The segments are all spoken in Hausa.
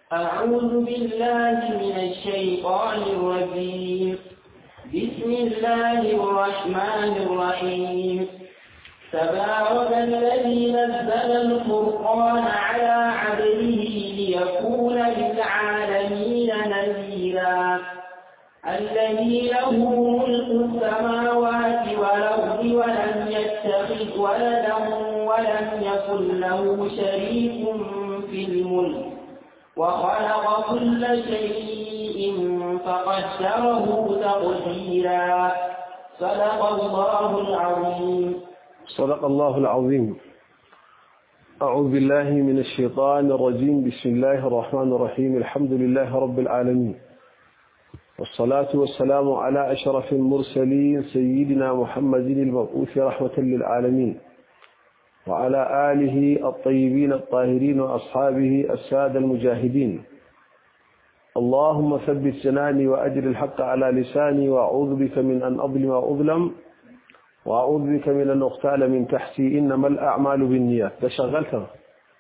أعوذ بالله من الشيطان الرجيم بسم الله الرحمن الرحيم تبارك الذي نزل الفرقان على عبده ليكون للعالمين نذيرا الذي له ملك السماوات والأرض ولم يتخذ ولدا ولم يكن له شريك في الملك وخلق كل شيء فقدره تقديرا صدق الله العظيم صدق الله العظيم أعوذ بالله من الشيطان الرجيم بسم الله الرحمن الرحيم الحمد لله رب العالمين والصلاة والسلام على أشرف المرسلين سيدنا محمد المبعوث رحمة للعالمين وعلى آله الطيبين الطاهرين وأصحابه السادة المجاهدين اللهم ثبت جناني وأجر الحق على لساني وأعوذ بك من أن أظلم وأظلم وأعوذ بك من أن أغتال من تحتي إنما الأعمال بالنيات تشغلتها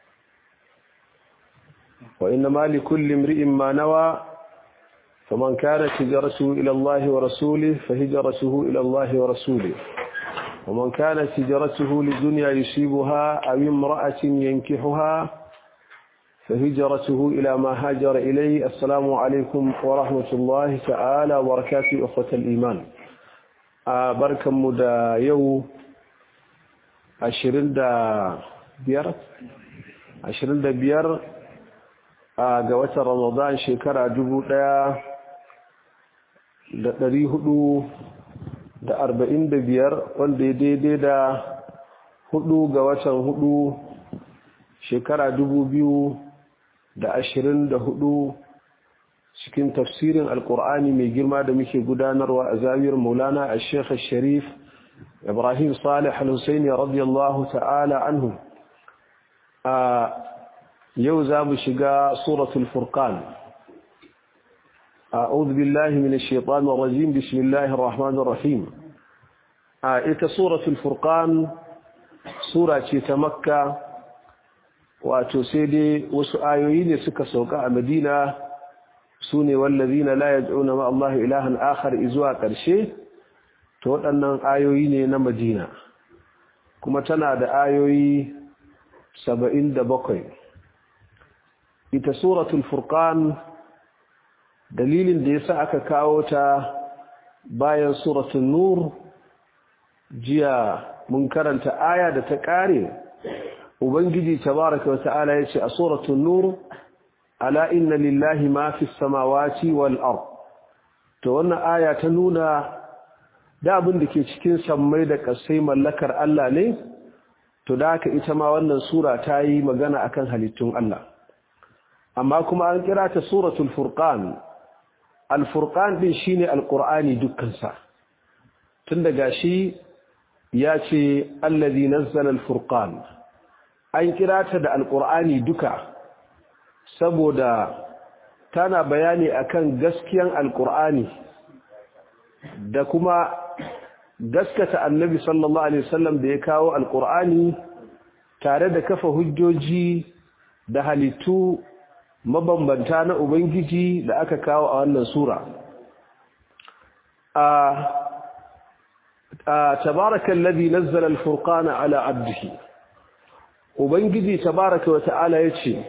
وإنما لكل امرئ ما نوى فمن كانت هجرته إلى الله ورسوله فهجرته إلى الله ورسوله ومن كانت هجرته لدنيا يصيبها أو امرأة ينكحها فهجرته إلى ما هاجر إليه السلام عليكم ورحمة الله تعالى وبركاته أخوة الإيمان بركة مدى يو عشرين دا بيار عشرين دا بيار قوة رمضان شكرا جبو دا da ɗari hudu da arba'in da biyar wanda ya daidai da hudu ga watan hudu shekara dubu biyu da ashirin da hudu cikin tafsirin alkur'ani mai girma da muke gudanarwa a zamiyar maulana a shekha sharif ibrahim salih al-husaini radiyallahu ta'ala anhu a yau za mu shiga suratul furqan أعوذ بالله من الشيطان الرجيم بسم الله الرحمن الرحيم آية سورة الفرقان سورة تمكة وتسيدي وسآيوين سكة سوقاء مدينة سوني والذين لا يدعون مع الله إلها آخر إزواء كرشي تقول أن آيوين مدينة كما تنادى آيوي سبعين دبقين إيتا سورة الفرقان dalilin da yasa aka kawo ta bayan suratul nur jiya mun karanta aya da ta kare ubangiji tabaaraka wa ta'ala yace a suratul nur ala inna lillahi ma fis samawati wal ard to wannan aya ta nuna da abin da ke cikin sammai da kasai mallakar Allah ne to da haka ita ma wannan sura ta yi magana akan halittun Allah amma kuma an kira ta suratul furqan alfurqan din shine alqur'ani dukkansa tun daga shi ya ce allazi nazzala alfurqan an kira ta da alqur'ani duka saboda tana bayani akan gaskiyan alqur'ani da kuma gaskata annabi sallallahu alaihi wasallam da ya kawo alqur'ani tare da kafa hujjoji da halittu mabambanta na Ubangiji da aka kawo a wannan Sura. A tabarakan labi nazzala al-furqana ala abdihi. Ubangiji tabaraka wa ta'ala ya ce,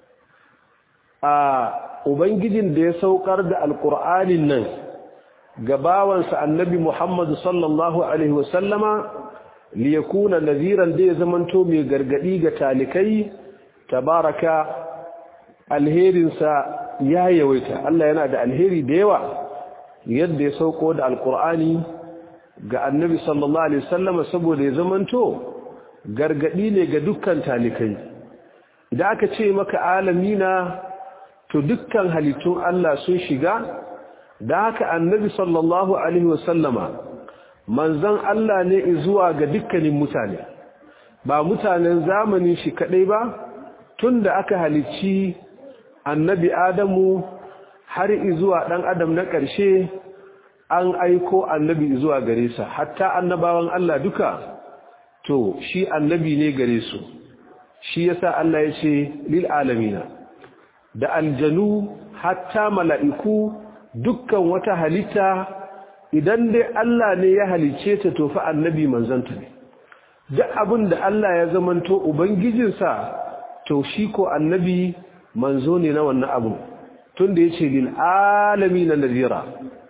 A Ubangijin da ya saukar da Alƙur'anin nan ga bawansa annabi Muhammadu sallallahu Alaihi wasallama liyakuna naziran da ya zamanto mai gargadi ga talikai tabaraka alherinsa ya yawaita Allah yana da alheri da yawa yadda ya sauko da alkur'ani ga annabi sallallahu alaihi wasallam saboda ya zamanto gargadi ne ga dukkan talikai idan aka ce maka alamina to dukkan halittun Allah sun shiga da haka annabi sallallahu alaihi wasallama manzon Allah ne zuwa ga dukkanin mutane ba mutanen zamanin shi kadai ba tunda aka halicci annabi Adamu har zuwa ɗan adam na ƙarshe an aiko annabi zuwa gare sa hatta annabawan Allah duka to shi annabi ne gare su shi yasa Allah ya ce lil alamina da aljanu hatta mala'iku dukkan wata halitta idan dai Allah ne ya halice ta to fa annabi manzanta ne duk abin da Allah ya zamanto ubangijinsa to shi ko annabi manzo ne na wannan abu tun da yace lil alamin nadira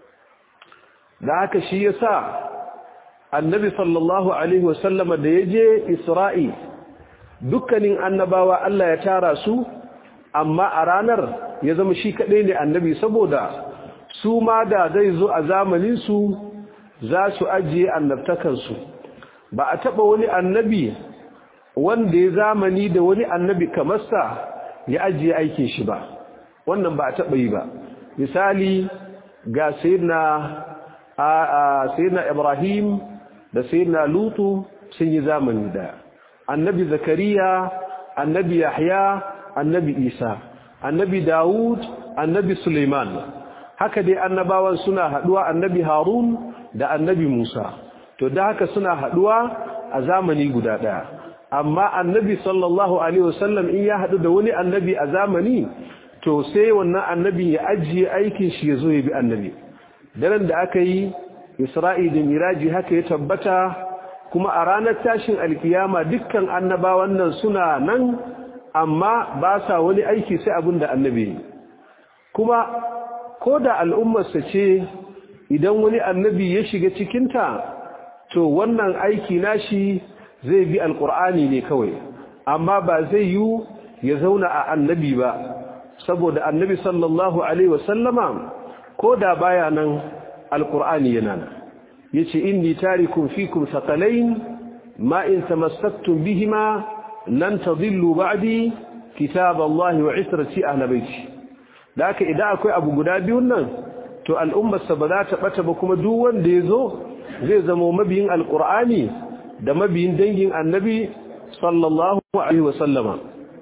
da haka shi yasa annabi sallallahu alaihi wasallama da yaje Isra'i dukkanin annabawa Allah ya tara su amma a ranar ya zama shi kadai ne annabi saboda su ma da zai zo a zamanin su za su ajiye annabtakan su ba a taba wani annabi wanda ya zamani da wani annabi kamar sa ya ajiye aikin shi ba wannan ba a taba yi ba misali ga sayyidina sayyidina Ibrahim da sayyidina Lutu sun yi zamani da annabi Zakariya annabi Yahya annabi Isa annabi Dawud annabi Suleiman haka dai annabawan suna haduwa annabi Harun da annabi Musa to da haka suna haduwa a zamani guda daya amma annabi sallallahu alaihi wasallam in ya hadu da wani annabi a zamani to sai wannan annabi ya ajiye aikin shi ya zo ya bi annabi daren da aka yi isra'i da miraji haka ya tabbata kuma a ranar tashin alkiyama dukkan annabawan nan suna nan amma ba sa wani aiki sai abin da annabi kuma ko da al'ummarsa ce idan wani annabi ya shiga cikinta to wannan aiki nashi zai bi alkur'ani ne kawai amma ba zai yi ya zauna a annabi ba saboda annabi sallallahu alaihi wasallama ko da baya nan alkur'ani yana nan yace inni tarikum fikum thaqalain ma in tamassaktum bihima lan tadillu ba'di kitab Allah wa israti ahli baiti da haka idan akwai abu guda biyun nan to al'ummar sa ba za ta bata ba kuma duk wanda yazo zai zama mabiyin alkur'ani da mabiyin dangin annabi sallallahu alaihi wasallama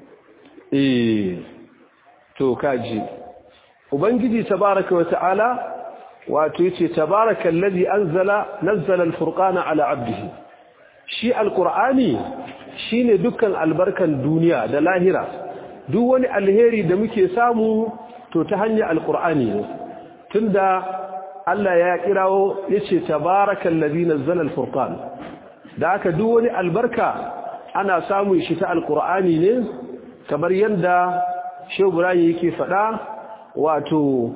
eh to kaji ubangiji tabaraka wa ta'ala wato yace tabaraka allazi anzala nazzala alfurqana ala abdihi shi alqur'ani shine dukkan albarkan duniya da lahira duk wani alheri da muke samu to ta hanyar alqur'ani ne tunda Allah ya kirawo yace tabaraka allazi nazzala alfurqan da aka duk wani albarka ana samun shi ta alqur'ani ne kamar yanda Shehu Ibrahim yake faɗa wato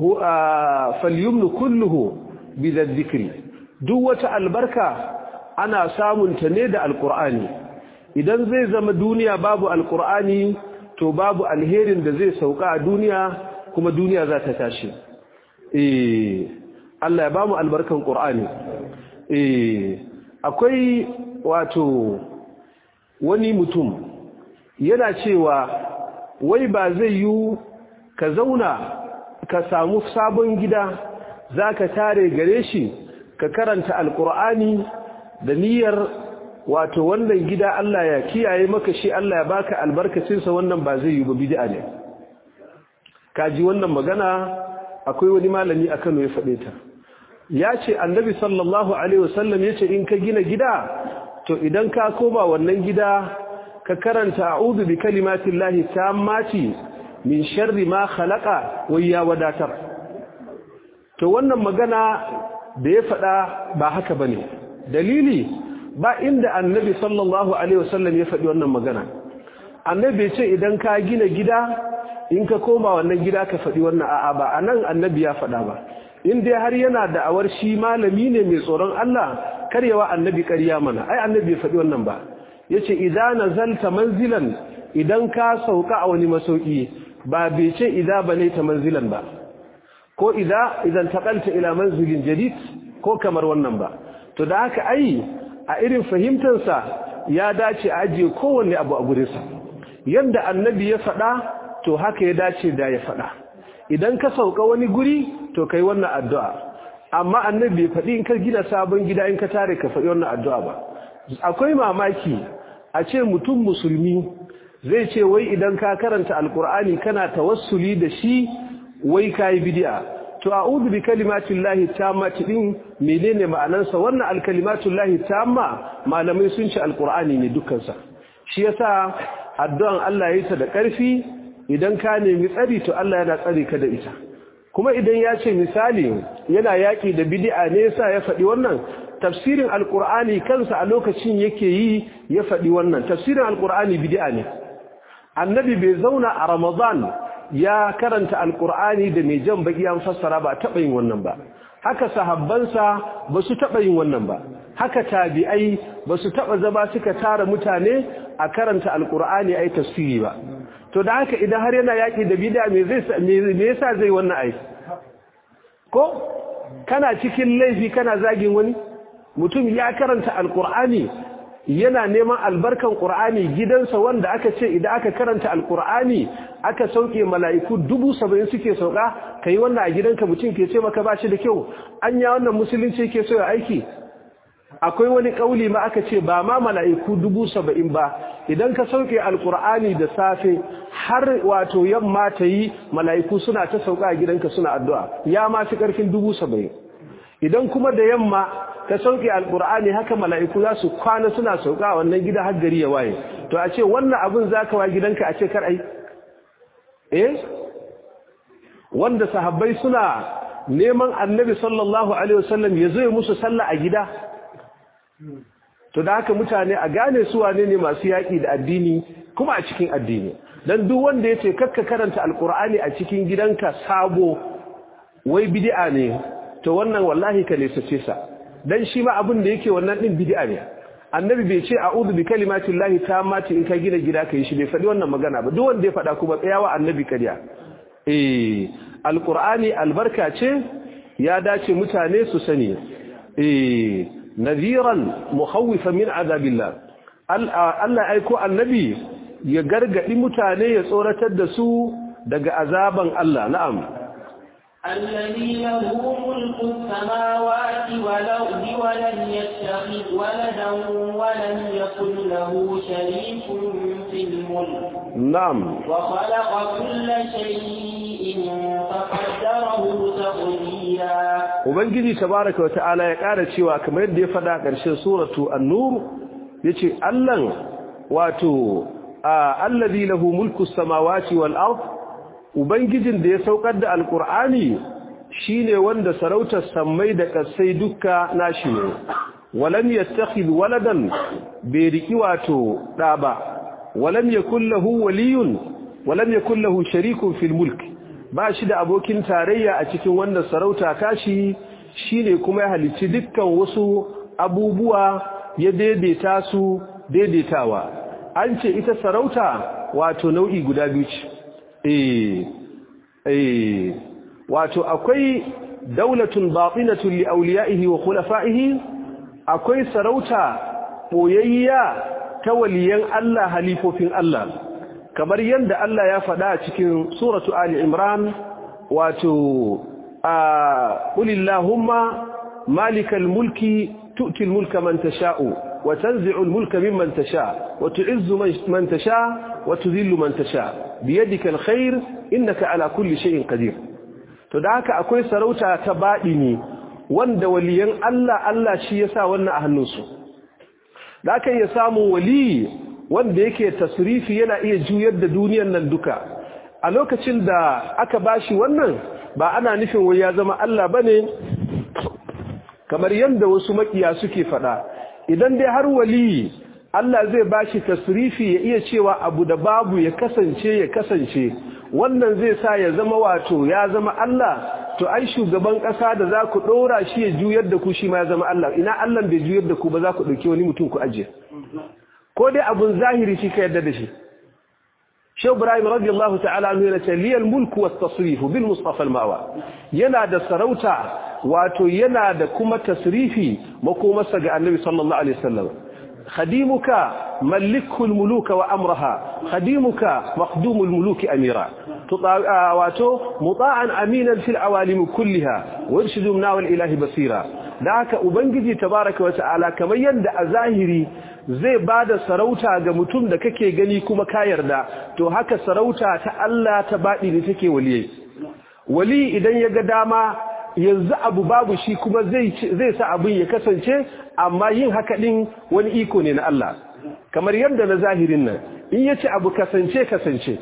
falyumnu kulluhu bi dhikri duk wata albarka ana samun ta ne da alqur'ani idan zai zama duniya babu alqur'ani to babu alherin da zai sauka a duniya kuma duniya za ta tashi eh Allah ya bamu albarkan qur'ani eh akwai wato wani mutum yana cewa wai ba zai yi ka zauna ka samu sabon gida za ka tare gare shi ka karanta alkur'ani da niyyar wato wannan gida Allah ya kiyaye maka shi Allah ya baka albarkacinsa wannan ba zai yi ba bid'a ne kaji wannan magana akwai wani malami a Kano ya faɗe ta ya ce annabi sallallahu alaihi wasallam ya ce in ka gina gida to idan ka koma wannan gida ka karanta a'udhu bi kalimatillahi tammati min sharri ma khalaqa wai ya wadatar to wannan magana da ya faɗa ba haka bane dalili ba inda annabi sallallahu alaihi wasallam ya faɗi wannan magana annabi ce idan ka gina gida in ka koma wannan gida ka faɗi wannan a'a ba anan annabi ya faɗa ba in dai har yana da awar shi malami ne mai tsoron Allah karyawa annabi ƙarya mana ai annabi ya faɗi wannan ba yace idan nazalta manzilan idan ka sauka a wani masauki ba bai ce idza banaita manzilan ba ko idza idan taqalta ila manzilin jadid ko kamar wannan ba to da haka ai a irin fahimtar sa ya dace a ajiye kowanne abu a gurin sa yanda annabi ya faɗa to haka ya dace da ya faɗa idan ka sauka wani guri to kai wannan addu'a amma annabi bai faɗi in ka gina sabon gida in ka tare ka faɗi wannan addu'a ba akwai mamaki a ce mutum musulmi zai ce wai idan ka karanta alkur'ani kana tawassuli da shi wai kai bid'a to a'udhu bi kalimatillahi tammati din menene ma'anarsa wannan alkalimatullahi tamma malamai sun ce alkur'ani ne dukkan sa shi yasa addu'an Allah yayi ta da ƙarfi idan ka nemi tsari to Allah yana tsari ka da ita kuma idan ya ce misali yana yaƙi da bid'a ne yasa ya faɗi wannan tafsirin alqur'ani kansa a lokacin yake yi ya faɗi wannan tafsirin alqur'ani bid'a ne annabi bai zauna a ramadan ya karanta alqur'ani da mai jan baki an fassara ba taɓa yin wannan ba haka sahabbansa ba su taɓa yin wannan ba haka tabi'ai ba su taɓa zama suka tara mutane a karanta alqur'ani ai tafsiri ba to da haka idan har yana yaƙi da bid'a me zai me yasa zai wannan ai ko kana cikin laifi kana zagin wani mutum ya karanta alqur'ani yana neman albarkan qur'ani gidansa wanda aka ce idan aka karanta alqur'ani aka sauke mala'iku dubu saba'in suke sauka kai wannan a gidanka mutum ke ce maka ba shi da kyau anya wannan musulunci yake so ya aiki akwai wani kauli ma aka ce ba ma mala'iku dubu saba'in ba idan ka sauke alkur'ani da safe har wato yamma ta yi mala'iku suna ta sauka a gidanka suna addu'a ya ma fi ƙarfin dubu saba'in idan kuma da yamma ka sauke alkur'ani haka mala'iku za su kwana suna sauka a wannan gida har gari ya waye to a ce wannan abin za ka wa gidanka a ce kar ai eh wanda sahabbai suna neman annabi sallallahu alaihi wasallam ya zo musu sallah a gida to da haka mutane a gane su wane ne masu yaƙi da addini kuma a cikin addini dan duk wanda yace kakka karanta alqur'ani a cikin gidanka sabo wai bid'a ne to wannan wallahi ka nesace sa dan shi ma abin da yake wannan din bid'a ne annabi bai ce a'udhu bi kalimati llahi tammati in ka gina gida kai shi bai faɗi wannan magana ba duk wanda ya faɗa kuma tsayawa annabi kariya eh alqur'ani albarka ce ya dace mutane su sani eh nadhiran mukhawifan min azabillah Allah aiko annabi ya gargadi mutane ya tsoratar da su daga azaban Allah na'am الذي له ملك السماوات والأرض ولم يتخذ ولدا ولم يكن له شريك في الملك نعم وخلق كل شيء فقدره تقديرا ubangiji tabaraka wa ta'ala ya ƙara cewa kamar yadda ya faɗa ƙarshen suratu an-nur yace Allah wato allazi lahu mulku samawati wal ard ubangijin da ya saukar da alqur'ani shine wanda sarautar sammai da kasai dukka nashi ne walam yattakhidh waladan bai riki wato da ba walam yakul lahu waliyun walam yakul lahu sharikun fil mulk ba shi da abokin tarayya a cikin wanda sarauta tashi shine kuma ya halicci dukkan wasu abubuwa ya daidaita su daidaitawa an ce ita sarauta wato nau'i guda biyu ce eh eh wato akwai daulatun batinatun li awliyaihi wa khulafa'ihi akwai sarauta boyayya ta waliyan Allah halifofin Allah kamar yadda Allah ya faɗa a cikin suratu Ali Imran wato a qulillahumma malikal mulki tu'ti al-mulka man tasha'u wa tanzi'u al-mulka mimman tasha' wa tu'izzu man tasha' wa tudhillu man tasha' biyadika al-khair innaka ala kulli shay'in qadir to da haka akwai sarauta ta ne wanda waliyan Allah Allah shi yasa wannan a hannunsu da aka iya samun wali wanda yake tasrifi yana iya juyar da duniyar nan duka a lokacin da aka bashi wannan ba ana nufin wai ya zama Allah bane kamar yadda wasu makiya suke fada idan dai har wali Allah zai bashi tasrifi ya iya cewa abu da babu ya kasance ya kasance wannan zai sa ya zama wato ya zama Allah to ai shugaban kasa da za ku dora shi ya juyar da ku shi ma ya zama Allah ina Allah bai juyar da ku ba za ku dauki wani mutum ku aje ko dai abun zahiri shi ka yarda da shi Shehu Ibrahim radiyallahu ta'ala anhu yana ce liyal mulku was tasrif bil mustafa al mawa yana da sarauta wato yana da kuma tasrifi makomarsa ga Annabi sallallahu alaihi wasallam خديمك ملكه الملوك وأمرها خديمك مخدوم الملوك أميرا واتو مطاعا أمينا في العوالم كلها وارشد مناو الإله بصيرا ذاك أبنجي تبارك وتعالى كما يندع ظاهري zai bada sarauta ga mutum da kake gani kuma ka yarda to haka sarauta ta Allah ta baɗi ne take waliyai wali idan ya ga dama yanzu abu babu shi kuma zai sa abin ya kasance amma yin haka din wani iko ne na Allah kamar yadda na zahirin nan in yace abu kasance kasance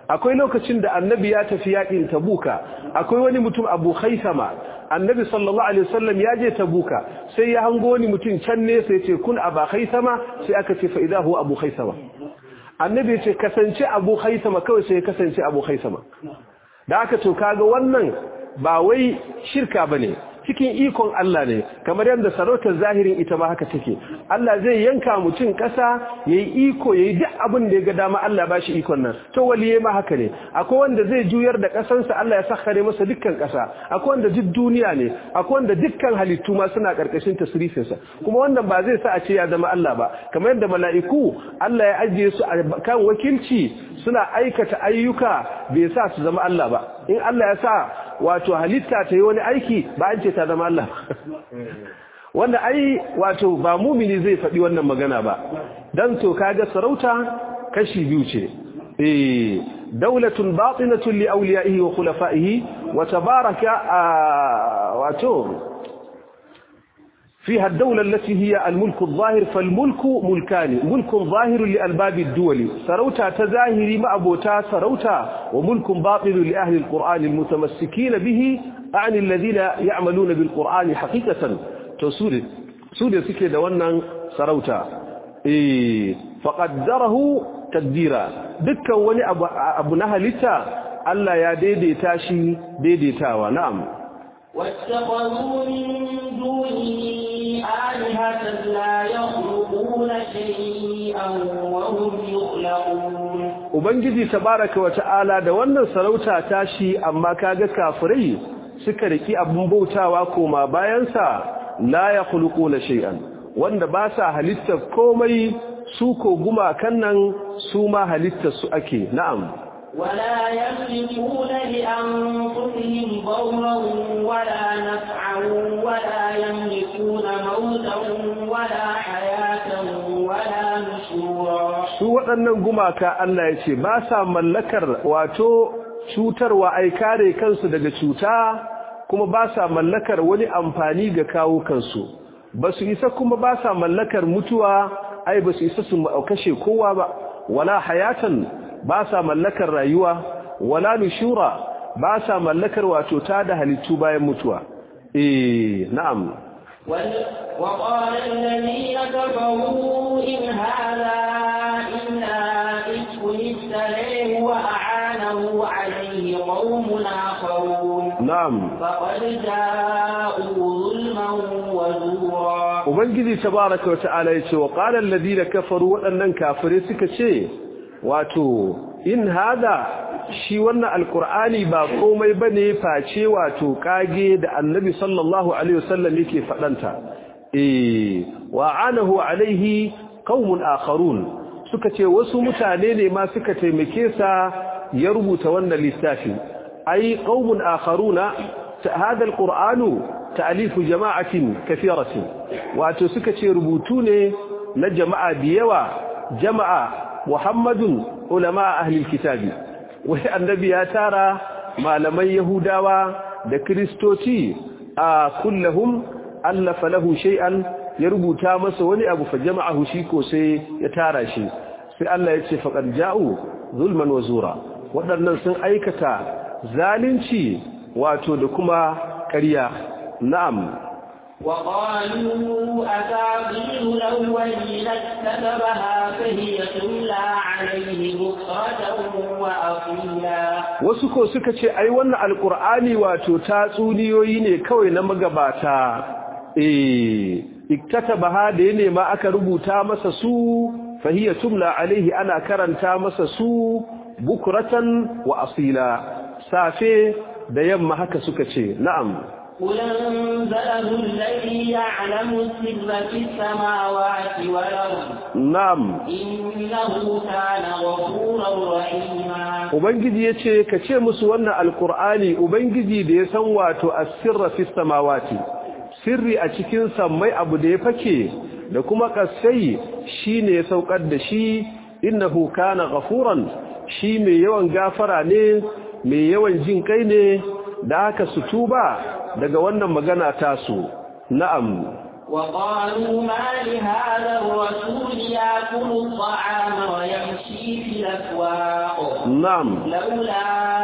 akwai lokacin da annabi ya tafi yakin tabuka akwai wani mutum abu khaisama annabi sallallahu alaihi wasallam ya je tabuka sai ya hango wani mutum can ne sai ya ce kun aba khaisama sai aka ce fa idha huwa abu khaisama annabi ya ce kasance abu khaisama kawai sai ya kasance abu khaisama da aka to kaga wannan ba wai shirka bane cikin ikon Allah ne kamar yadda sarautar zahirin ita ma haka take Allah zai yanka mutum ƙasa yayi iko yayi duk abin da ya ga dama Allah ba shi ikon nan to waliye ma haka ne akwai wanda zai juyar da ƙasansa Allah ya sakhare masa dukkan ƙasa akwai wanda duk duniya ne akwai wanda dukkan halittu ma suna ƙarƙashin tasrifinsa kuma wannan ba zai sa a ce ya zama Allah ba kamar yadda mala'iku Allah ya ajiye su a kan wakilci suna aikata ayyuka bai sa su zama Allah ba in Allah ya sa wato halitta ta yi wani aiki ba an ce ta zama Allah wanda ai wato ba mumini zai faɗi wannan magana ba dan to kaga sarauta kashi biyu ce eh daulatun batinatun li awliyaihi wa khulafaihi wa tabaraka wato فيها الدولة التي هي الملك الظاهر فالملك ملكان ملك ظاهر لألباب الدول سروتا تزاهري مع بوتا سروتا وملك باطل لأهل القرآن المتمسكين به عن الذين يعملون بالقرآن حقيقة تسود سود سكي دوانا سروتا إيه فقدره تقديرا دكا وني أبو, أبو نهلتا ألا يا ديدي تاشي ديدي تاوى نعم واتخذوا من دونه آلهة لا يخلقون شيئا وهم يخلقون Ubangiji tabaraka wa ta'ala da wannan sarauta tashi amma kaga kafirai suka riki abun bautawa koma bayansa la yakhluquna shay'an wanda ba sa halitta komai su ko gumakan nan su ma halittar su ake na'am ولا يملكون لأنفسهم ضرا ولا نفعا ولا يملكون موتا ولا حياة ولا نشورا su waɗannan gumaka Allah ya ce ba sa mallakar wato cutarwa ai kare kansu daga cuta kuma ba sa mallakar wani amfani ga kawo kansu ba su isa kuma ba sa mallakar mutuwa ai ba su isa su kashe kowa ba wala hayatan ba sa mallakar rayuwa wala nushura ba sa mallakar wato ta da halittu bayan mutuwa eh na'am وقال الذين كفروا إن هذا إلا إفك افتريه وأعانه عليه قوم آخرون نعم فقد جاءوا ظلما وزورا ubangiji tabaraka wa ta'ala yace wa qala alladhina kafaru wadannan kafire suka ce wato in hada shi wannan alqur'ani ba komai bane face wato kage da annabi sallallahu alaihi wasallam yake fadanta eh wa anahu alaihi qaumun akharun suka ce wasu mutane ne ma suka taimake sa ya rubuta wannan littafi ai qaumun akharuna hada alqur'anu ta'alifu jama'atin kathiratin wato suka ce rubutu ne na jama'a da yawa jama'a muhammadun ulama ahli kitabi wai annabi ya tara malaman yahudawa da kristoci a kullahum allafa lahu shay'an ya rubuta masa wani abu fa jama'ahu shi ko sai ya tara shi sai Allah ya ce faqad ja'u zulman wa zura waɗannan sun aikata zalunci wato da kuma ƙarya na'am وقالوا أساطير الأولين اكتتبها فهي تملى عليه بكرة وأصيلا wasu ko suka ce ai wannan alkur'ani wato tatsuniyoyi ne kawai na magabata eh iktatabaha da ya nema aka rubuta masa su fahiya tumla alaihi ana karanta masa su bukratan wa asila safe da yamma haka suka ce na'am قل انزله الذي يعلم السر في السماوات والأرض na'am إنه كان غفورا رحيما ubangiji yace ka ce musu wannan alkur'ani ubangiji da ya san wato as-sirra fi samawati sirri a cikin sammai abu da ya fake da kuma kasai shine ya saukar da shi innahu kana ghafuran shi mai yawan gafara ne mai yawan jin kai ne da haka su tuba daga wannan magana tasu na'am وقالوا ما لهذا الرسول يأكل الطعام ويمشي في الأسواق na'am لولا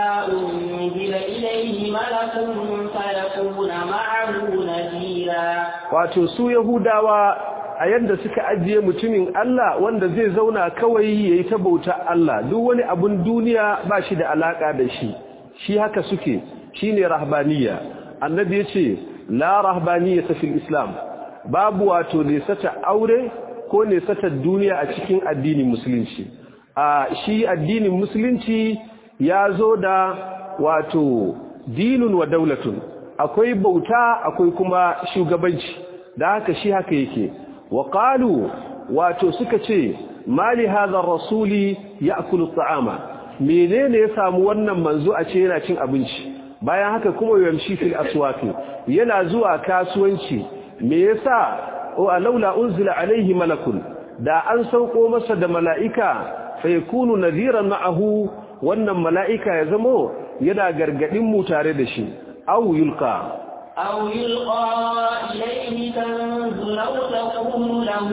أنزل إليه ملك فيكون معه نذيرا wato su yahudawa a yadda suka ajiye mutumin Allah wanda zai zauna kawai yayi ta bauta Allah duk wani abun duniya ba shi da alaka da shi shi haka suke shine rahbaniya annabi yace la rahbaniyata fil islam babu wato nesata aure ko nesata duniya a cikin addinin musulunci a shi addinin musulunci ya zo da wato dinun wa daulatun akwai bauta akwai kuma shugabanci da haka shi haka yake wa qalu wato suka ce mali hadha rasuli ya'kulu ta'ama menene ya samu wannan manzo a ce yana cin abinci bayan haka kuma yamshi fil aswaqi yana zuwa kasuwanci me yasa wa laula unzila alaihi malakun da an sauko masa da mala'ika fa yakunu nadhiran ma'ahu wannan mala'ika ya zamo yana gargadin mu tare da shi aw yulqa أو يلقى إليه كنز لو تكون له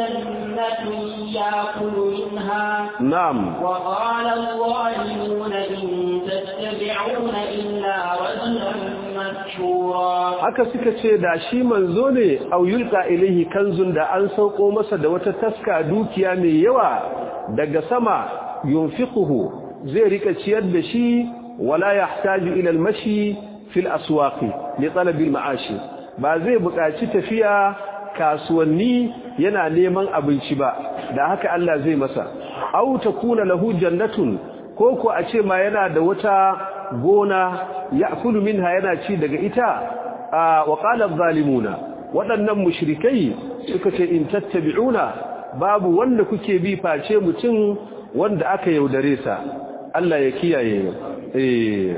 جنة يأكل منها na'am وقال الظالمون إن تتبعون إلا رجلا مسحورا haka suka ce da shi manzo ne au yulqa ilaihi kanzun da an sauko masa da wata taska dukiya mai yawa daga sama yunfiquhu zai rika ciyar da shi wala yahtaju ila almashi fil aswaqi li talabi almaashi ba zai buƙaci tafiya kasuwanni yana neman abinci ba da haka Allah zai masa au takuna lahu jannatun ko ko a ce ma yana da wata gona ya'kulu minha yana ci daga ita wa qala adh-dhalimuna waɗannan mushrikai suka ce in tattabi'una babu wanda kuke bi face mutum wanda aka yaudare sa Allah ya kiyaye eh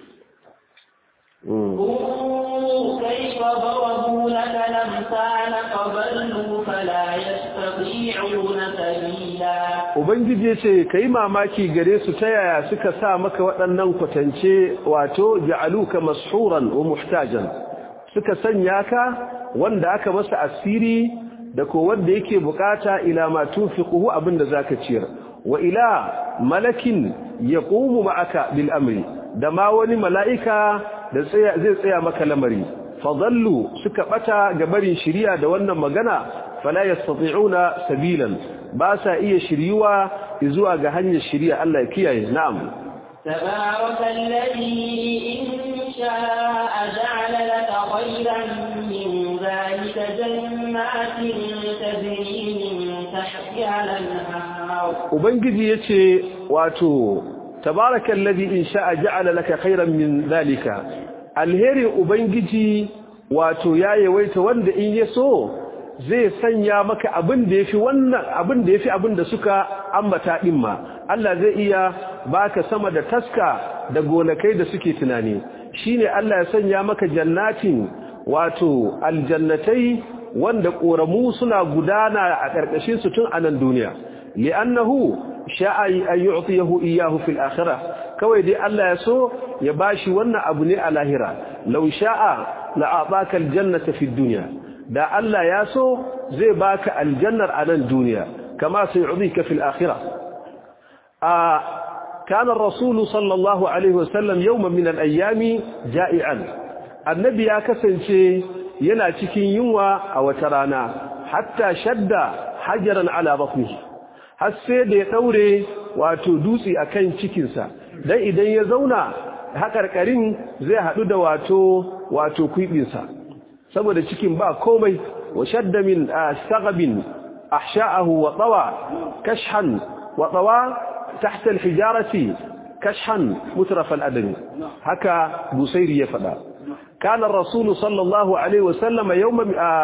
انظر كيف ضربوا لك الأمثال فضلوا فلا يستطيعون سبيلا Ubangiji ce ka yi mamaki gare su ta yaya suka sa maka waɗannan kwatance wato ja'aluka mashuran wa muhtajan suka sanya ka wanda aka masa asiri da ko wanda yake bukata ila ma tunfiquhu abinda zaka ciyar wa ila malakin yaqumu ma'aka bil amri da ma wani mala'ika da tsaya zai tsaya maka lamari fadallu suka bata ga barin shiriya da wannan magana fala yastati'una sabilan ba sa iya shiryuwa zuwa ga hanyar shiriya Allah ya kiyaye na'am تبارك الذي إن شاء جعل لك خيرا من ذلك جنات تجري من تحتها الأنهار ubangiji yace wato tabarakal ladhi in sha'a ja'ala laka khairan min zalika alheri ubangiji wato ya yawaita wanda in yaso zai sanya maka abin da yafi wannan abin da yafi abin da suka ambata din ma Allah zai iya baka sama da taska da gonakai da suke tunani shine Allah ya sanya maka jannatin wato aljannatai wanda koramu suna gudana a karkashin su tun a nan duniya li'annahu sha'a an yu'tiyahu iyyahu fil akhirah kawai dai Allah ya so ya bashi wannan abu ne a lahira law sha'a la'ataka aljannata fid dunya da Allah ya so zai baka aljannar a nan duniya kama sai yu'dika fil akhirah a kana ar-rasul sallallahu alaihi wasallam yawman min al-ayyami ja'ian annabi ya kasance yana cikin yunwa a wata rana hatta shadda hajaran ala batnihi har sai da ya daure wato dutse akan cikinsa dan idan ya zauna hakarkarin zai hadu da wato wato kuibinsa saboda cikin ba komai wa shadda min sagabin ahsha'ahu wa tawa kashhan wa tawa tahta alhijarati kashhan mutraf aladami haka busairi ya fada kana ar-rasul sallallahu alaihi wasallam yawma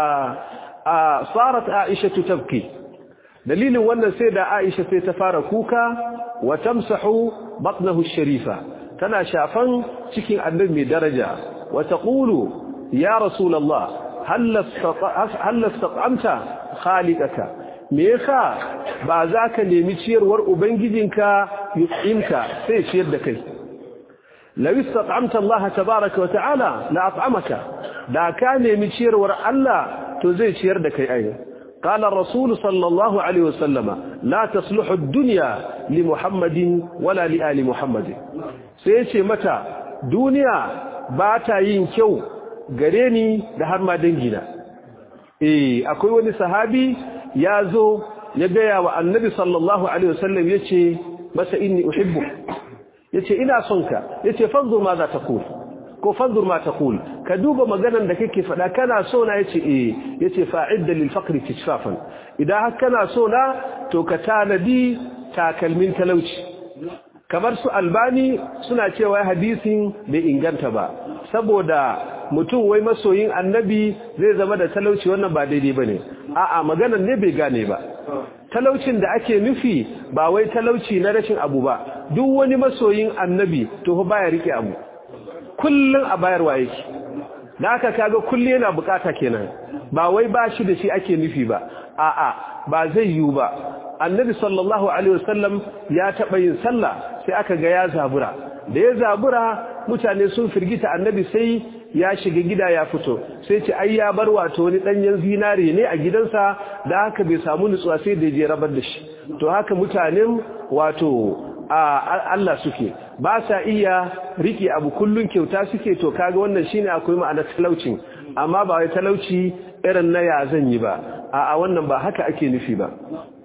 sarat aisha tabki dalilin wannan sai da Aisha sai ta fara kuka wa tamsahu batnahu sharifa tana shafan cikin annabi mai daraja wa taqulu ya rasulullah hal hal istat'amta khaliqaka me yasa ba za ka nemi ciyarwar ubangijinka yu'imka sai ciyar da kai law istat'amta Allah tabaaraka wa ta'ala la at'amaka da ka nemi ciyarwar Allah to zai ciyar da kai ai قال الرسول صلى الله عليه وسلم لا تصلح الدنيا لمحمد ولا لآل محمد سيشي متى دنيا باتا yin kyau gare ni da har ma dangina eh akwai wani sahabi ya zo ya gaya wa annabi sallallahu alaihi wasallam yace masa inni uhibbu yace ina son ka yace fanzur ma za ta kula ko fanzur ma taqul ka duba maganan da kake fada kana so na yace eh yace fa'idda lil faqri tishfafan idan har kana so na to ka tanadi takalmin talauci kamar su albani suna cewa hadisin bai inganta ba saboda mutum wai masoyin annabi zai zama da talauci wannan ba daidai bane a'a maganan ne bai gane ba talaucin da ake nufi ba wai talauci na rashin abu ba duk wani masoyin annabi to fa baya rike abu kullun a bayarwa yake da aka kaga kullu yana bukata kenan ba wai ba shi da shi ake nufi ba a'a ba zai yiwu ba annabi sallallahu alaihi wasallam ya taba yin sallah sai aka ga ya zabura da ya zabura mutane sun firgita annabi sai ya shiga gida ya fito sai ce ai ya bar wato wani danyen zinare ne a gidansa da haka bai samu nutsuwa sai da je rabar da shi to haka mutanen wato Allah suke ba sa iya rike abu kullun kyauta suke to kaga wannan shine akwai ma'anar talaucin amma ba wai talauci irin na ya zan yi ba a wannan ba haka ake nufi ba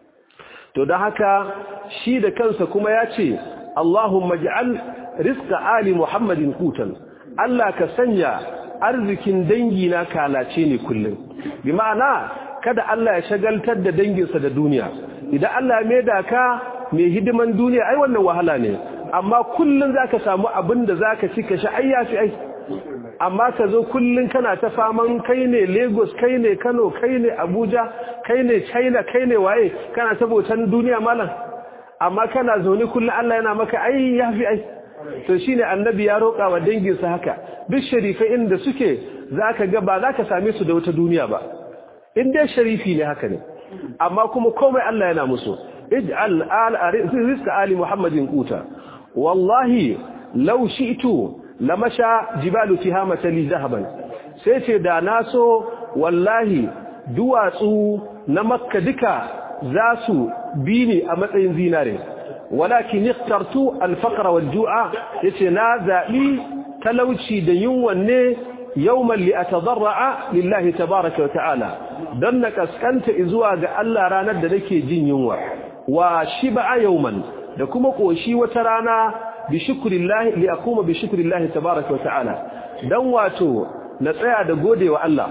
to don haka shi da kansa kuma ya ce Allahumma ij'al rizqa ali Muhammadin qutan Allah ka sanya arzikin dangi na kalace ne kullum bi ma'ana kada Allah ya shagaltar da danginsa da duniya idan Allah ya maida ka mai hidiman duniya ai wannan wahala ne amma kullun zaka samu abin da zaka ci ka sha ayyafi ai amma ka zo kullun kana ta faman kai ne Lagos kai ne Kano kai ne Abuja kai ne China kai ne waye kana tabotan duniya malam amma kana zaune kullun Allah yana maka ai yafi ai to shine annabi ya roƙa wa danginsa haka duk sharifai inda suke zaka ga ba zaka same su da wata duniya ba in dai sharifi ne haka ne amma kuma komai Allah yana musu ij'al al rizqa ali muhammadin quta wallahi law shi'tu lamasha jibalu tihamata li zahaban sai ce da naso wallahi duwatsu na makka duka za su bi ni a matsayin zinare walakin ikhtartu al-faqra wal-ju'a yace na zabi talauci da yunwan ne yawman li atadarra lillahi tabaaraka wa ta'ala dan na kaskanta zuwa ga Allah ranar da nake jin yunwa wa shib'a yawman da kuma koshi wata rana bi shukrillahi li aquma bi shukrillahi tabaaraka wa ta'ala dan wato na tsaya da godewa Allah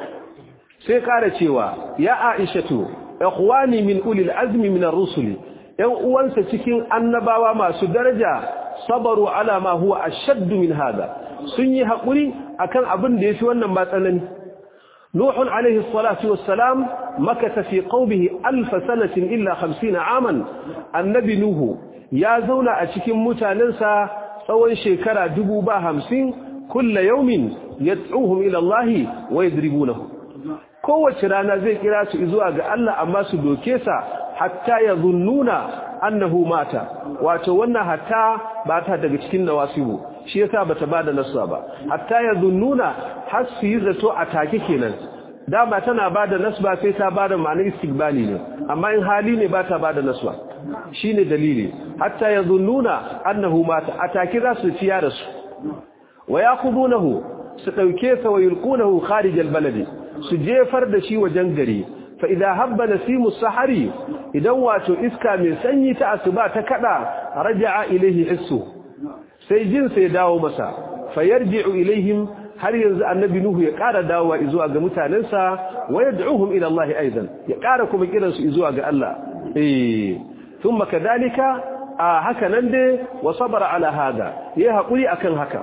sai kara cewa ya aishatu ikhwani min ulil azmi min ar-rusuli ‘yan uwansa cikin annabawa masu daraja sabaru ala ma huwa ashaddu min hada sun yi haƙuri akan abin da ya fi wannan matsalani nuhun alaihi salatu wassalam makata fi qaumihi alf sanatin illa 50 aman annabi nuhu ya zauna a cikin mutanensa tsawon shekara dubu ba hamsin kulla yaumin yad'uhum ila Allah wa yadribunahu kowace rana zai kira su zuwa ga Allah amma su doke sa hatta ya zunnuna annahu mata wato wannan hatta ba ta daga cikin nawasibu shi yasa bata bada naswa ba hatta ya zunnuna har su yi zato a take kenan dama tana bada nasba sai ta bada ma'anar istiqbali ne amma in hali ne ba ta bada nasba shine dalili hatta ya zunnuna annahu mata a take za su ciya da su wa yaqudunahu su dauke sa wa yulqunahu kharij albaladi su jefar da shi wajen gari fa idza habba nasimu sahari idan wato iska mai sanyi ta asuba ta kada raja'a ilaihi hissu sai jin sai dawo masa fayarji'u ilaihim har yanzu annabi nuhu ya ƙara dawowa zuwa ga mutanensa wa yad'uhum ila Allah aidan ya ƙara kuma kiran su zuwa ga Allah eh thumma kadalika a haka nan dai wa sabara ala hada yayi hakuri akan haka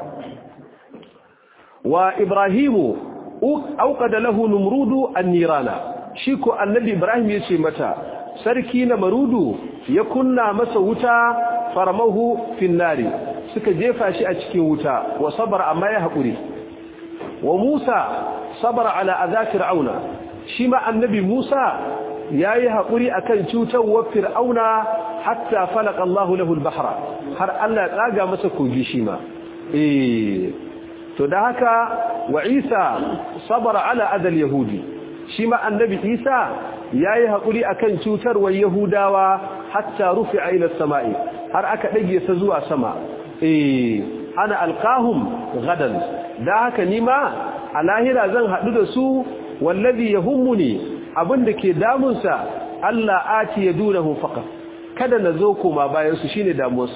wa ibrahimu auqada lahu numrudu an-nirana shi ko annabi ibrahim yace mata sarki na marudu ya kunna masa wuta faramahu fin nari suka jefa shi a cikin wuta wa sabara amma ya hakuri wa musa sabara ala adha fir'auna shi ma annabi musa yayi hakuri akan cutarwar fir'auna hatta falaka Allah lahu al-bahra har Allah ya tsaga masa kogi shi ma eh to da haka wa Isa sabara ala adal yahudi shi ma annabi isa yayi hakuri akan cutarwar yahudawa hatta rufi'a ila samai har aka dage sa zuwa sama eh ana alqahum gadan da haka nima a lahira zan hadu da su wallazi yahummuni abinda ke damunsa Allah ati yadunahu faqat kada nazo koma bayan su shine damuwarsa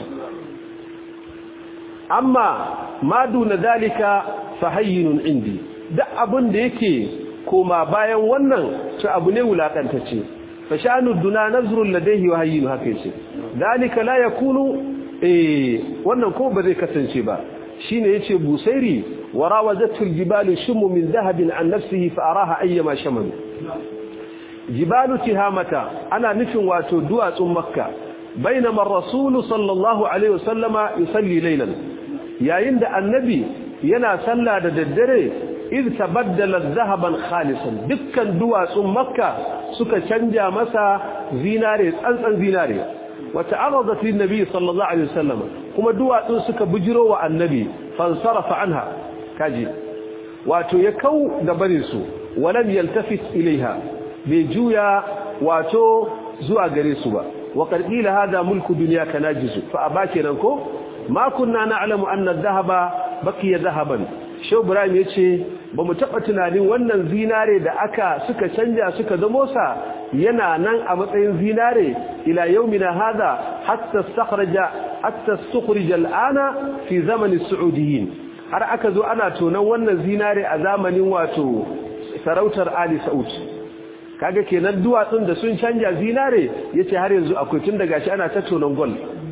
amma ma duna dalika fahayyinun indi duk abin da yake koma bayan wannan to abu ne wulakantacce fa sha'anu duna nazrul ladayhi wa hayyinu haka yace dalika la yakunu eh wannan ko ba zai kasance ba shine yace busairi warawazatu aljibalu shumu min dhahabin an nafsihi fa araha ayyama shaman jibalu tihamata ana nufin wato duwatsun makka bainama ar-rasul sallallahu alaihi wasallama yusalli laylan yayin da annabi yana sallah da daddare iz tabaddala dhahaban khalisan dukkan duwatsun makka suka canja masa zinare tsantsan zinare wa ta'arradat lin nabi sallallahu alaihi wasallam kuma duwatsun suka bujiro wa annabi fansarafa anha kaji wato ya kau da barin su walam yaltafit ilaiha bai juya wato zuwa gare su ba wa qila hada mulku dunya kanajizu fa abake nan ko ma kunna na'lamu anna adh-dhahaba baqiya dhahaban Shehu Ibrahim yace bamu taba tunanin wannan zinare da aka suka canja suka zamo sa yana nan a matsayin zinare ila yaumina hada hatta istakhraja hatta istukhrija al'ana fi zaman as-saudiyin har aka zo ana tonan wannan zinare a zamanin wato sarautar Ali Saud kaga kenan duwatsun da sun canja zinare yace har yanzu akwai tun daga shi ana ta tonan gold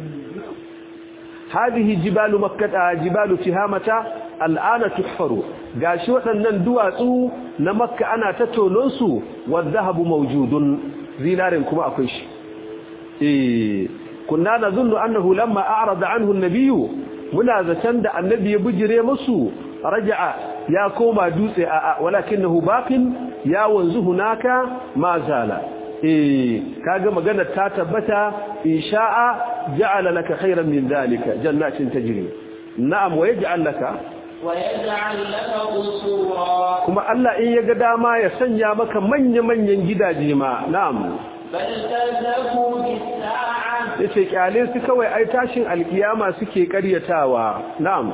هذه جبال مكة جبال تهامة الآن تحفر gashi waɗannan duwatsu na makka ana tattononsu wadhahabu mawjudun zinarin kuma akwai shi eh kunna nazunnu annahu lamma a'rada anhu an-nabiy muna zaton da annabi ya bujire musu raja'a ya koma dutse a walakinahu baqin ya wanzu hunaka ma zala eh kaga magana ta tabbata insha'a ja'ala laka khayran min dhalika jannatin tajri na'am wa yaj'al laka ويجعل لك قصورا kuma Allah in yaga dama ya sanya maka manya-manyan gidaje ma na'am بل كذبوا بالساعة yace kyale su kawai ai tashin alkiyama suke karyatawa na'am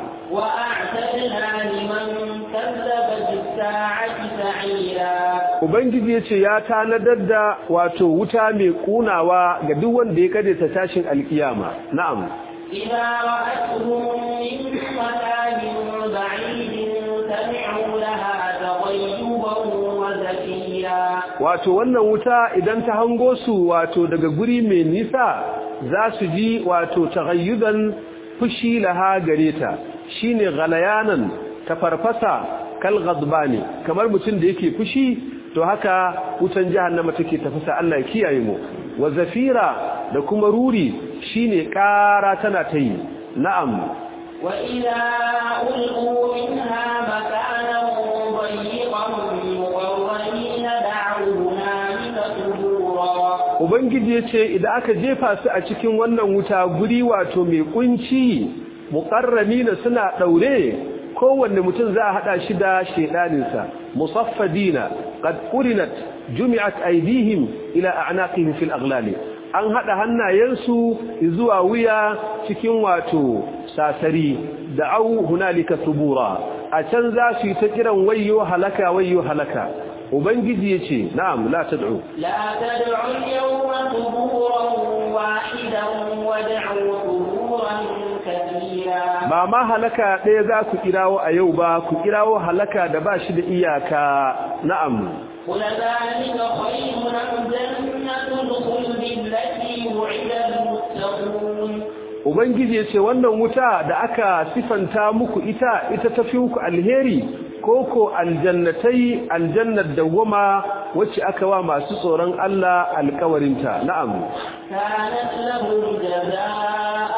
وأعتدنا لمن كذب بالساعة سعيرا ubangiji yace ya tanadar da wato wuta mai kunawa ga duk wanda ya karyata tashin alkiyama na'am إذا رأتهم من مكان بعيد سمعوا لها تغيبا وزفيرا wato wannan wuta idan ta hango su wato daga guri mai nisa za su ji wato taghayyudan fushi laha gare ta shine ghalayanan ta farfasa kal ghadbani kamar mutum da yake fushi to haka wutan jahannama take tafasa Allah ya kiyaye mu wa zafira da kuma ruri shine ƙara tana ta yi na'am وإذا ألقوا منها مكانا ضيقا مقرنين دعوا هنالك ثبورا ubangiji ya ce idan aka jefa su a cikin wannan wuta guri wato mai kunci muqarramina suna daure kowanne mutum za a hada shi da shedaninsa musaffadina qad qurinat jumi'at aydihim ila a'naqihim fil aghlali an hada hannayensu zuwa wuya cikin wato sasari da'au hunalika subura a can za su yi ta kiran wayyo halaka wayyo halaka ubangiji yace na'am la tad'u لا تدعوا اليوم ثبورا واحدا وادعوا ثبورا كثيرا ba ma halaka ɗaya za ku kirawo a yau ba ku kirawo halaka da ba shi da iyaka na'am قل ذلك خير أم جنة الخلد التي وعد المتقون ubangiji ya ce wannan wuta da aka sifanta muku ita ita tafi muku alheri koko aljannatai aljannar dawwama wacce aka wa masu tsoron Allah alkawarinta na'am كانت لهم جزاء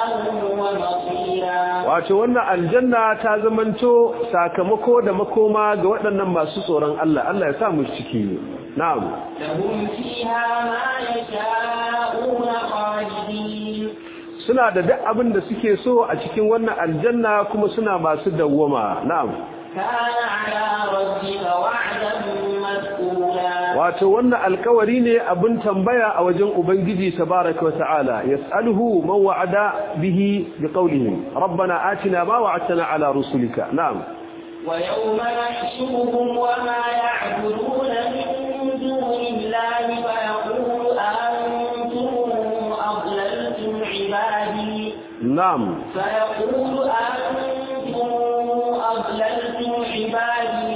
ومصيرا wato wannan aljanna ta zamanto sakamako da makoma ga waɗannan masu tsoron Allah Allah ya sa mu ciki na'am لهم فيها ما يشاءون خالدين suna da duk abin da suke so a cikin wannan aljanna kuma suna masu dawwama na'am كان على ربك وعدا مسئولا wato wannan alkawari ne abin tambaya a wajen ubangiji tabaraka wata'ala yas'aluhu man wa'ada bihi biqawlihi rabbana atina ma wa'adtana ala rusulika na'am wa yawma nahshuruhum wa ma ya'buduna min dunillahi fa yaqulu antum adlaltum ibadi na'am fa yaqulu antum adlaltum ibadi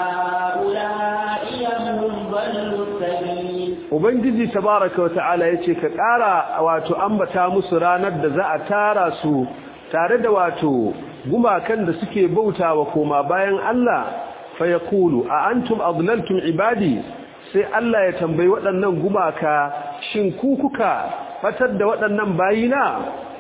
Ubangiji tabaraka wa ta'ala yace ka ƙara wato ambata musu ranar da za a tara su tare da wato gumakan da suke bautawa koma bayan Allah fa yaqulu a antum adlaltum ibadi sai Allah ya tambayi waɗannan gumaka shin ku kuka fatar da waɗannan bayina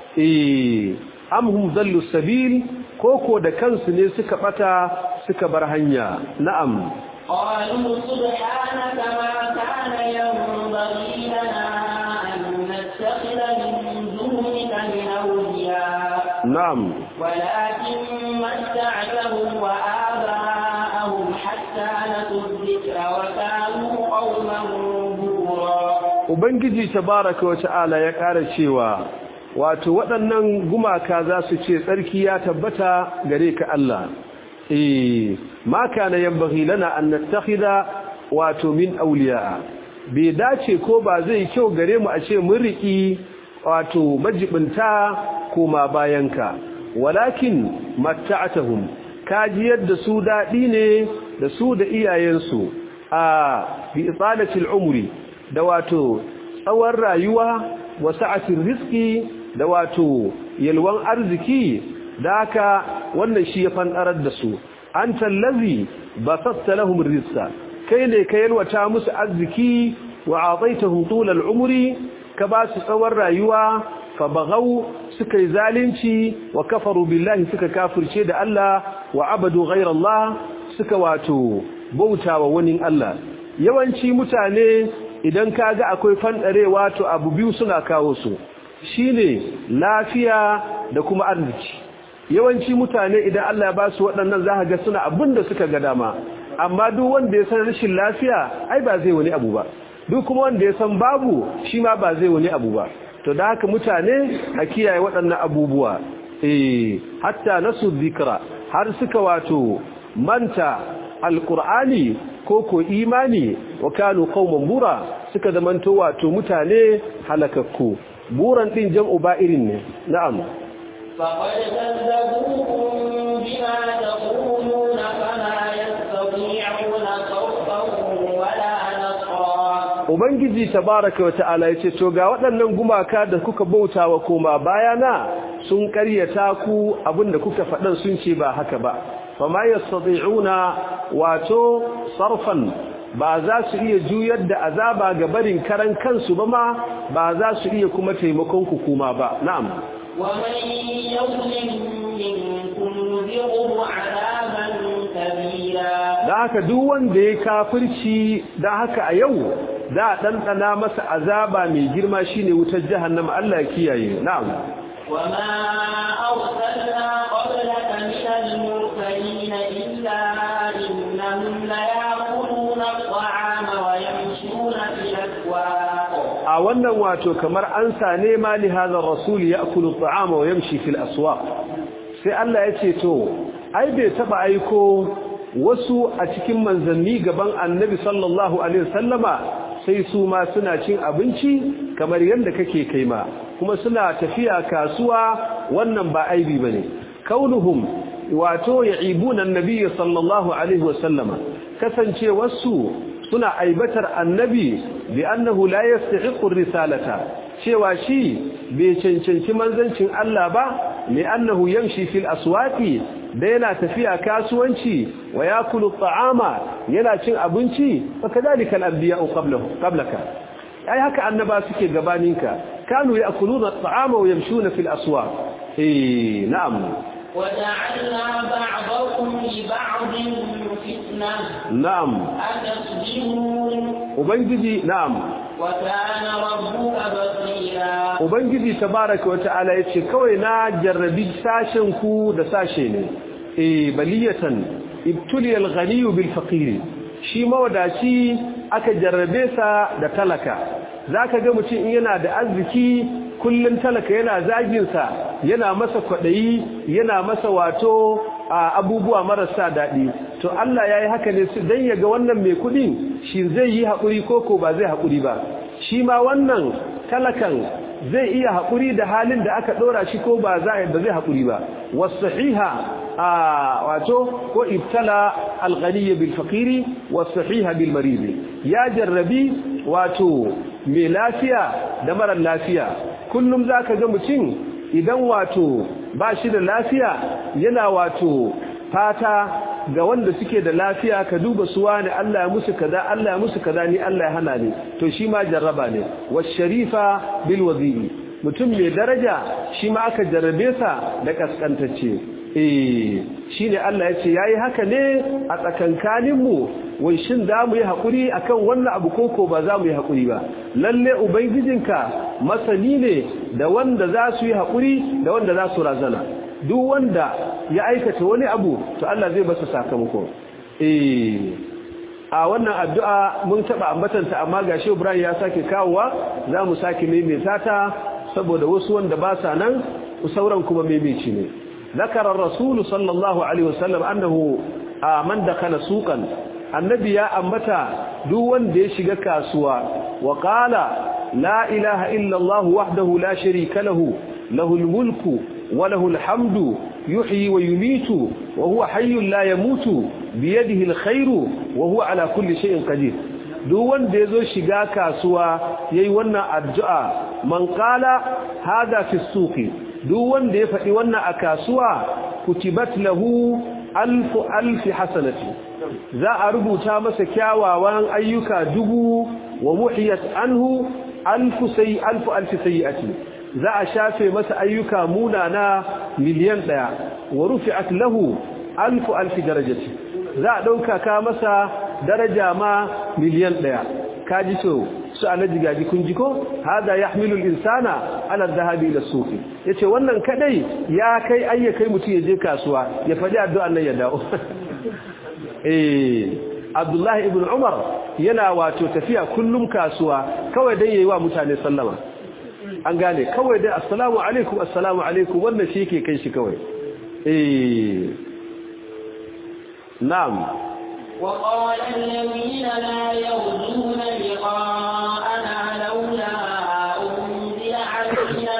eh am hum dallu sabil koko da kansu ne suka bata suka bar hanya na'am قالوا سبحانك ما كان ينبغي لنا أن نتخذ من دونك من أولياء نعم ولكن متعتهم وآباءهم حتى نسوا الذكر وكانوا قوما بورا Ubangiji tabaraka wa ta'ala ya ƙara cewa wato waɗannan gumaka za su ce tsarki ya tabbata gare ka Allah eh ma kana yanbaghi lana an nattakhidha wato min awliya bai dace ko ba zai kyau gare mu a ce mun riki wato majibinta koma bayanka walakin matta'atuhum kaji yadda su dadi ne da su da iyayensu a bi italatil umri da wato tsawon rayuwa wa sa'atin rizqi da wato yalwan arziki da haka wannan shi ya fanɗarar da su an tallazi ba sassa lahum rizqa kai ne ka yalwata musu arziki wa ataitahum tulal umri ka ba su tsawon rayuwa fa baghaw suka yi zalunci wa kafaru billahi suka kafirce da Allah wa abadu ghayra Allah suka wato bautawa wani Allah yawanci mutane idan kaga akwai fandarewa to abu biyu suna kawo su shine lafiya da kuma arziki yawanci mutane idan Allah ya ba su waɗannan za ga suna abin da suka ga dama amma duk wanda ya san rashin lafiya ai ba zai wani abu ba duk kuma wanda ya san babu shi ma ba zai wani abu ba to da haka mutane a kiyaye waɗannan abubuwa eh hatta nasu zikra har suka wato manta alqur'ani ko ko imani wa kanu qauman bura suka zamanto wato mutane halakakku buran din jam'u ba irin ne na'am فقد كذبوكم بما تقولون فما يستطيعون صرفا ولا نصرا Ubangiji tabaraka wata'ala yace to ga waɗannan gumaka da kuka bautawa koma bayana sun ƙaryata ku abinda kuka faɗan sun ce ba haka ba fama yastati'una wato sarfan ba za su iya juyar da azaba ga barin karan kansu ba ma ba za su iya kuma taimakon ku kuma ba na'am ومن يظلم منكم نذقه عذابا كبيرا da haka duk wanda ya kafirci da haka a yau za a ɗanɗana masa azaba mai girma shine wutar jahannama Allah ya kiyaye na'am وما أرسلنا قبلك من المرسلين إلا إنهم ليأكلون الطعام ويمشون في الأسواق a wannan wato kamar an sa ne ma li hadha ar-rasul ya'kulu at-ta'ama wa yamshi fil aswaq sai Allah ya ce to ai bai taba aiko wasu a cikin manzanni gaban annabi sallallahu alaihi wasallama sai su ma suna cin abinci kamar yadda kake kai ma kuma suna tafiya kasuwa wannan ba aibi bane kaunuhum wato ya'ibuna annabi sallallahu alaihi wasallama kasance wasu suna aibatar annabi bi annahu la yastahiqu risalata cewa shi bai cancanci manzancin Allah ba li annahu yamshi fil aswaqi da yana tafiya kasuwanci wa yakulu ta'ama yana cin abinci fa kadalika al-anbiya'u qablahu qablaka ai haka annaba suke gabaninka kanu yakuluna at-ta'ama wa yamshuna fil aswaq eh na'am وجعلنا بعضكم لبعض فتنة na'am أتصبرون ubangiji na'am وكان ربك بصيرا ubangiji tabaraka wa ta'ala yace kawai na jarrabi sashen ku da sashe ne eh baliyatan ibtuliyal ghaniy bil faqir shi mawadaci aka jarrabe sa da talaka zaka ga mutum in yana da arziki kullun talaka yana zagin sa yana masa kwadayi yana masa wato abubuwa marasa dadi to Allah yayi haka ne dan yaga wannan mai kudin shi zai yi hakuri koko ba zai hakuri ba shi ma wannan talakan zai iya haƙuri da halin da aka ɗora shi ko ba za ba zai haƙuri ba wasahiha a wato ko ibtala alghaniy bil faqiri wasahiha bil marid ya jarrabi wato mai lafiya da mara lafiya kullum zaka ga mutum idan wato ba shi da lafiya yana wato fata ga wanda suke da lafiya ka duba su wani Allah ya musu kaza Allah ya musu kaza ni Allah ya hana ni to shi ma jarraba ne washarifa bil wazi'i mutum mai daraja shi ma aka jarrabe sa da kaskantacce eh shine Allah ya ce yayi haka ne a tsakankanin mu wai shin za mu yi hakuri akan wannan abu koko ba za mu yi hakuri ba lalle ubangijinka masani ne da wanda za su yi hakuri da wanda za su razana duk wanda ya aikata wani abu to Allah zai masa sakamako eh a wannan addu'a mun taba ambatanta amma gashi Ibrahim ya sake kawowa zamu sake maimaita ta saboda wasu wanda ba sa nan sauran kuma maimaici ne zakara rasul sallallahu alaihi wasallam annahu man dakhala suqan annabi ya ambata duk wanda ya shiga kasuwa wa qala la ilaha illa Allah wahdahu la sharika lahu lahul mulku وله الحمد يحيي ويميت وهو حي لا يموت بيده الخير وهو على كل شيء قدير duk wanda yazo shiga kasuwa yayi wannan addu'a man qala hada fi suqi duk wanda ya faɗi wannan a kasuwa kutibat lahu alfu alfi hasanati za a rubuta masa kyawawan ayyuka dubu wa muhiyat anhu alfu sai alfu alfi sayiati za a shafe masa ayyuka munana miliyan ɗaya wa rufi'at lahu alfu alfi darajati za a ɗauka ka masa daraja ma miliyan ɗaya ka ji so su alaji gaji kun ji ko hada yahmilu al-insana ala dhahabi ila suq yace wannan kadai ya kai ayyakai mutum ya je kasuwa ya faɗi addu'an nan ya dawo eh Abdullahi ibn Umar yana wato tafiya kullum kasuwa kawai dan yayi wa mutane sallama an gane kawai dai assalamu alaikum assalamu alaikum wannan shi yake kai shi kawai eh na'am وقال الذين لا يرجون لقاءنا لولا أنزل علينا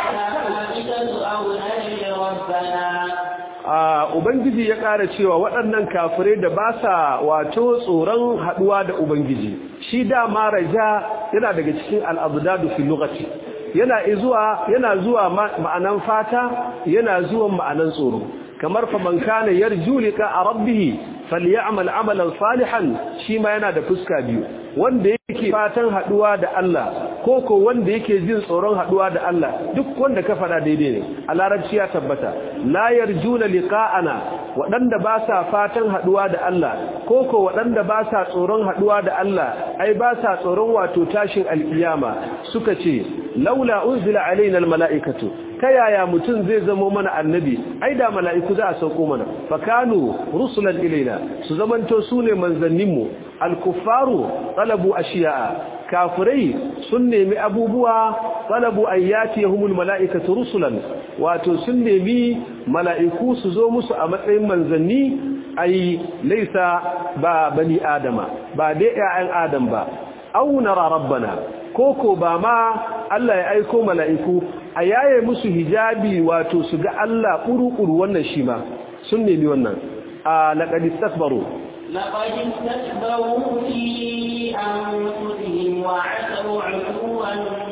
الملائكة أو نري ربنا Ubangiji ya ƙara cewa waɗannan kafirai da ba sa wato tsoron haɗuwa da Ubangiji, shi dama raja yana daga cikin al'abdadu fi lokaci, yana zuwa yana zuwa ma'anan fata yana zuwa ma'anan tsoro kamar fa man kana yarju liqa rabbih falyamal amalan salihan shi ma yana da fuska biyu wanda yake fatan haduwa da Allah ko ko wanda yake jin tsoron haduwa da Allah duk wanda ka fada daidai ne a larabci ya tabbata la yarjuna liqa'ana waɗanda ba sa fatan haduwa da Allah ko ko waɗanda ba sa tsoron haduwa da Allah ai ba sa tsoron wato tashin alkiyama suka ce laula unzila alaina almala'ikatu ta yaya mutum zai zama mana annabi ai da mala'iku za a sauko mana fakanu rusulan ilaina su zamanto su ne manzanninmu alkufaru talabu ashiya'a kafirai sun nemi abubuwa talabu ayyati yahumul mala'ikatu rusulan wato sun nemi mala'iku su zo musu a matsayin manzanni ai laisa ba bani adama ba dai ƴaƴan adam ba au nara rabbana koko ba ma Allah ya aiko mala'iku a yaye musu hijabi wato su ga Allah ƙuru-ƙuru wannan shi ma sun nemi wannan a laƙadi tasbaro لقد استكبروا في أنفسهم وعتوا عتوا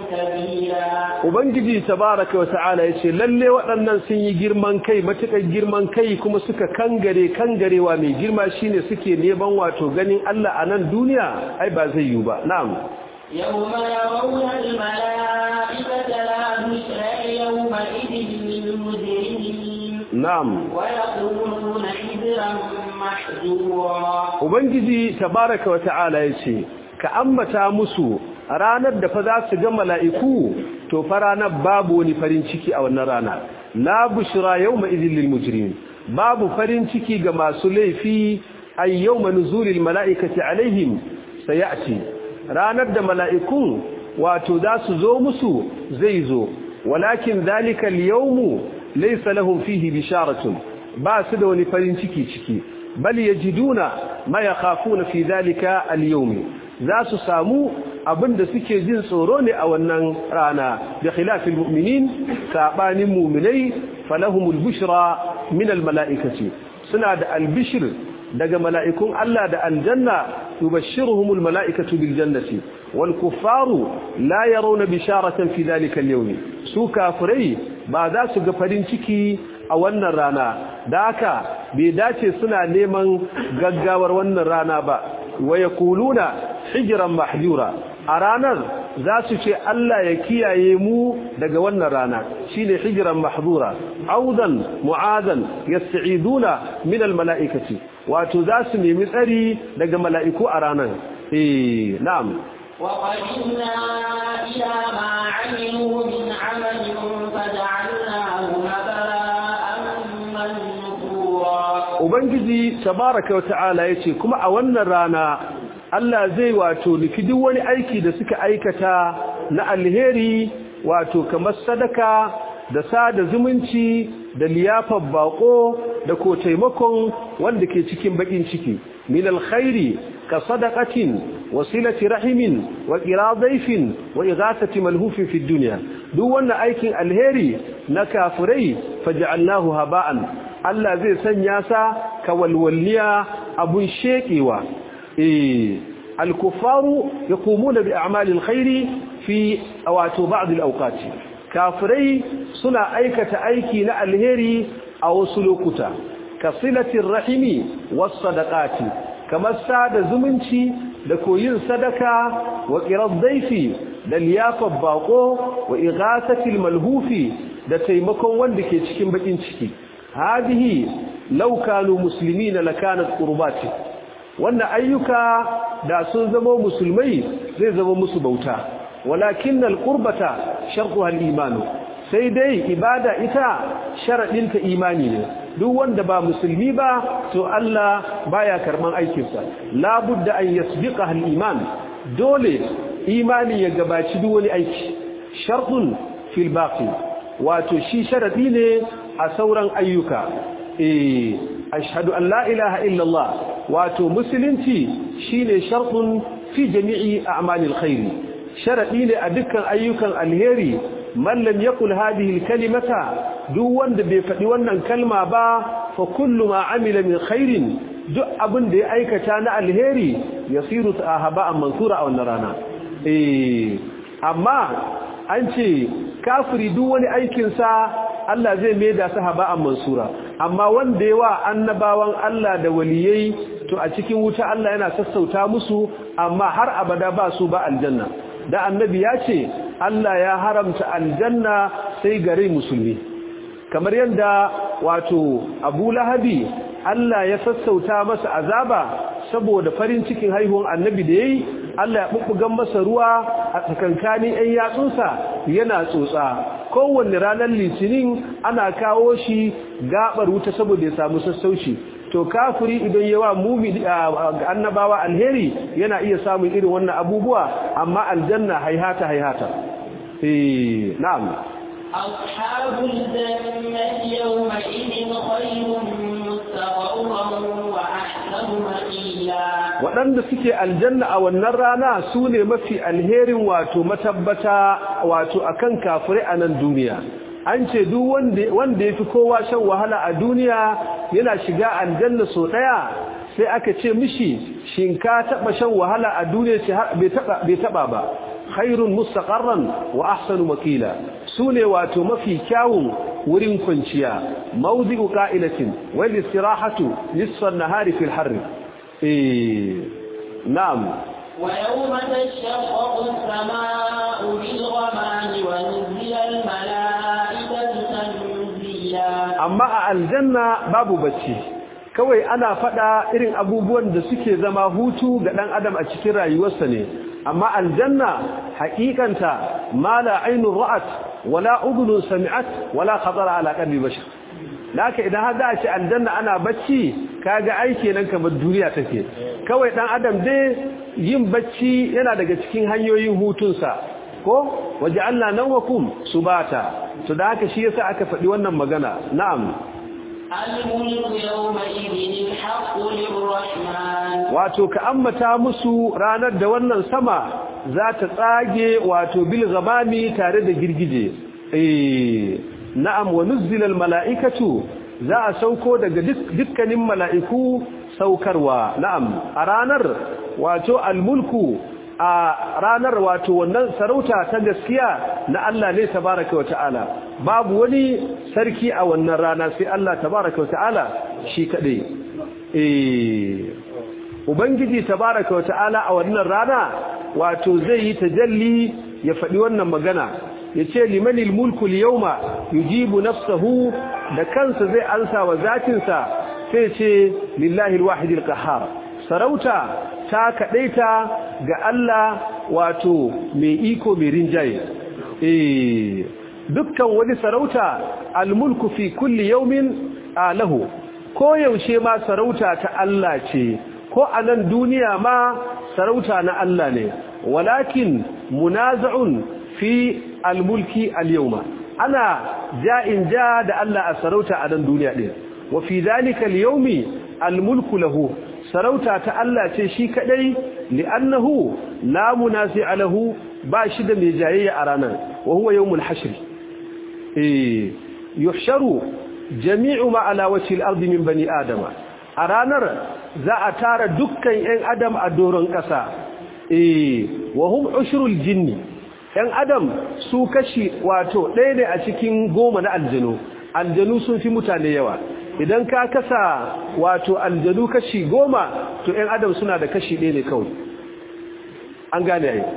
كبيرا Ubangiji tabaraka wa ta'ala ya ce lalle waɗannan sun yi girman kai matuƙar girman kai kuma suka kangare kangarewa mai girma shine suke neman wato ganin Allah a nan duniya ai ba zai yi ba na'am يوم يرون الملائكة لا بشرى يومئذ للمجرمين na'am ويقولون حجرا محجورا Ubangiji tabaraka wa ta'ala ya ce, Ka ambata musu ranar da fa za su ga mala'iku, to fa ranar babu wani farin ciki a wannan rana, la bushra yau ma'izin lil mujrimin babu farin ciki ga masu laifi ay yau manuzulil mala'ikati alaihim sayati ranar da mala'ikun wato za su zo musu zai zo walakin zalika al-yawmu laysa lahum fihi bisharatun ba su da wani farin ciki ciki bal yajiduna ma yakhafuna fi zalika al-yawm za su samu abinda suke jin tsoro ne a wannan rana da khilafil mu'minin sabanin mu'minai falahumul bushra min al-mala'ikati suna da al-bishr daga mala'ikun Allah da aljanna tubashshiruhumul mala'ikatu bil jannati wal kuffaru la yarawna bisharatan fi dhalika al-yawm su kafirai ba za su ga farin ciki a wannan rana da haka bai dace suna neman gaggawar wannan rana ba wa yaquluna hijran mahjura a ranar za su ce Allah ya kiyaye mu daga wannan rana shine hijran mahzura audan mu'adan yasta'iduna min almala'ikati wato za su nemi tsari daga mala'iku a ranar eh na'am وقدمنا إلى ما عملوا من عمل فجعلناه هباء منثورا ubangiji tabaraka wa ta'ala yace kuma a wannan rana Allah zai wato liki duk wani aiki da suka aikata na alheri wato kamar sadaka da sada zumunci da liyafar bako da ko taimakon wanda ke cikin bakin ciki min alkhairi ka sadaqatin wasilati rahimin wa qiradayfin wa ighathati malhufin fi dunya duk wannan aikin alheri na kafirai faj'alnahu haba'an Allah zai sanya sa kawalwalliya abun shekewa eh al-kuffaru yaqumuna bi a'mali al-khairi fi wato ba'd al-awqat kafirai suna aikata aiki na alheri a wasu lokuta kasilatir rahimi was sadaqati kamar sada zumunci da koyin sadaka wa qirad daifi da liyafar bako wa ighasatil malhufi da taimakon wanda ke cikin bakin ciki hadihi law kanu muslimina lakanat qurbati wannan ayyuka da sun zama musulmai zai zama musu bauta walakin alqurbata shartuha aliman sai dai ibada ita sharadin ta imani ne duk wanda ba musulmi ba to Allah baya karban aikinsa la budda an yasbiqa aliman dole imani ya gabaci duk wani aiki shartun fil baqi wato shi sharadi ne a sauran ayyuka eh ashhadu an la ilaha illa Allah wato musulunci shine shartun fi jami'i a'malil khair sharadi ne a dukkan ayyukan alheri man lam yaqul hadhihi alkalimata duk wanda bai faɗi wannan kalma ba fa kullu ma amila min khairin duk abin da ya aikata na alheri yasiru sahaba'an mansura a wannan rana eh amma an ce kafiri duk wani aikin sa Allah zai maida sahaba'an mansura amma wanda yawa annabawan Allah da waliyai to a cikin wuta Allah yana sassauta musu amma har abada ba su ba aljanna da annabi ya ce Allah ya haramta aljanna sai gare musulmi kamar yadda wato Abu Lahabi Allah ya sassauta masa azaba saboda farin cikin haihuwar annabi da yayi Allah ya bubbugan masa ruwa a tsakankanin ɗan yatsunsa yana tsotsa kowanne ranar litinin ana kawo shi gabar wuta saboda ya samu sassauci to kafiri idan yawa mumi annabawa alheri yana iya samun irin wannan abubuwa amma aljanna haihata haihata eh na'am أصحاب الجنة يومئذ خير مستقرا وأحسن مقيلا waɗanda suke aljanna a wannan rana su ne mafi alherin wato matabbata wato akan kafirai a nan duniya an ce duk wanda ya fi kowa shan wahala a duniya yana shiga aljanna so ɗaya sai aka ce mishi shin ka taɓa shan wahala a duniya ce bai taɓa ba khairun mustaqarran wa ahsanu makila sune wato mafi kyawun wurin kwanciya mawdi'u qa'ilatin wal istirahatu nisfa an-nahari fil harr eh na'am ويوم تشقق السماء بالغمام ونزل الملائكة تنزيلا amma a aljanna babu bacci kawai ana fada irin abubuwan da suke zama hutu ga dan adam a cikin rayuwarsa ne amma aljanna haƙiƙanta ma la ainun ra'at wala udhun sami'at wala khatara ala qalbi bashar laka idan har da ce aljanna ana bacci kaga aiki nan kamar duniya take kawai dan adam dai yin bacci yana daga cikin hanyoyin hutunsa ko waje Allah nan wakum subata to da haka shi yasa aka faɗi wannan magana na'am الملك يومئذ الحق للرحمن wato ka ambata musu ranar da wannan sama za ta tsage wato bil ghamami tare da girgije eh na'am wa nuzila al mala'ikatu za a sauko daga dukkanin mala'iku saukarwa na'am a ranar wato al mulku a ranar wato wannan sarauta ta gaskiya na Allah ne tabaraka wa ta'ala babu wani sarki a wannan rana sai Allah tabaraka wa ta'ala shi kadai eh ubangiji tabaraka wa ta'ala a wannan rana wato zai yi tajalli ya faɗi wannan magana yace limanil mulku al-yawma yujibu nafsuhu da kansa zai ansa wa zatinsa sai ce lillahi al-wahid al-qahhar sarauta ta kadaita ga Allah wato mai iko mai rinjaye eh dukkan wani sarauta al-mulku fi kulli yawmin alahu ko yaushe ma sarauta ta Allah ce ko a nan duniya ma sarauta na Allah ne walakin munaza'un fi al-mulki al-yawma ana ja'in ja da Allah a sarauta a nan duniya din wa fi dhalika al-yawmi al-mulku lahu sarauta ta Allah ce shi kadai li'annahu la munasi'a lahu ba shi da mai jayayya a ranar wa huwa yawmul hashr eh yuhsharu jami'u ma ala wajhi al-ardi min bani adama a ranar za a tara dukkan yan adam a doron ƙasa eh wa hum ushrul jinni yan adam su kashi wato ɗaya ne a cikin goma na aljanu aljanu sun fi mutane yawa idan ka kasa wato aljanu kashi goma to yan adam suna da kashi ɗaya ne kawai an gane ai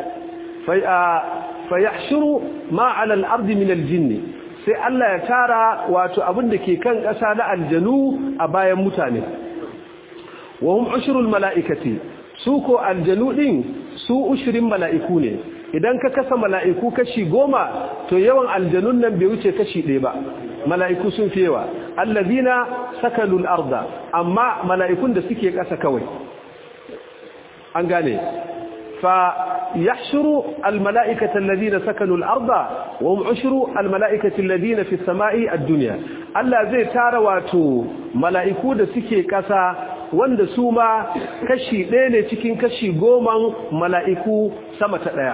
fa yahshuru ma ala al-ardi min al-jinni sai Allah ya tara wato abin da ke kan ƙasa na aljanu a bayan mutane wa hum ushrul mala'ikati su ko aljanu din su ushrin mala'iku ne idan ka kasa mala'iku kashi goma to yawan aljanun nan bai wuce kashi ɗaya ba mala'iku sun fi yawa allazina sakalul arda amma mala'ikun da suke ƙasa kawai an gane فيحشر الملائكة الذين سكنوا الأرض وهم عشر الملائكة الذين في السماء الدنيا الله زي تارواتو ملائكو da suke kasa wanda su ma kashi ɗaya ne cikin kashi goman mala'iku sama ta ɗaya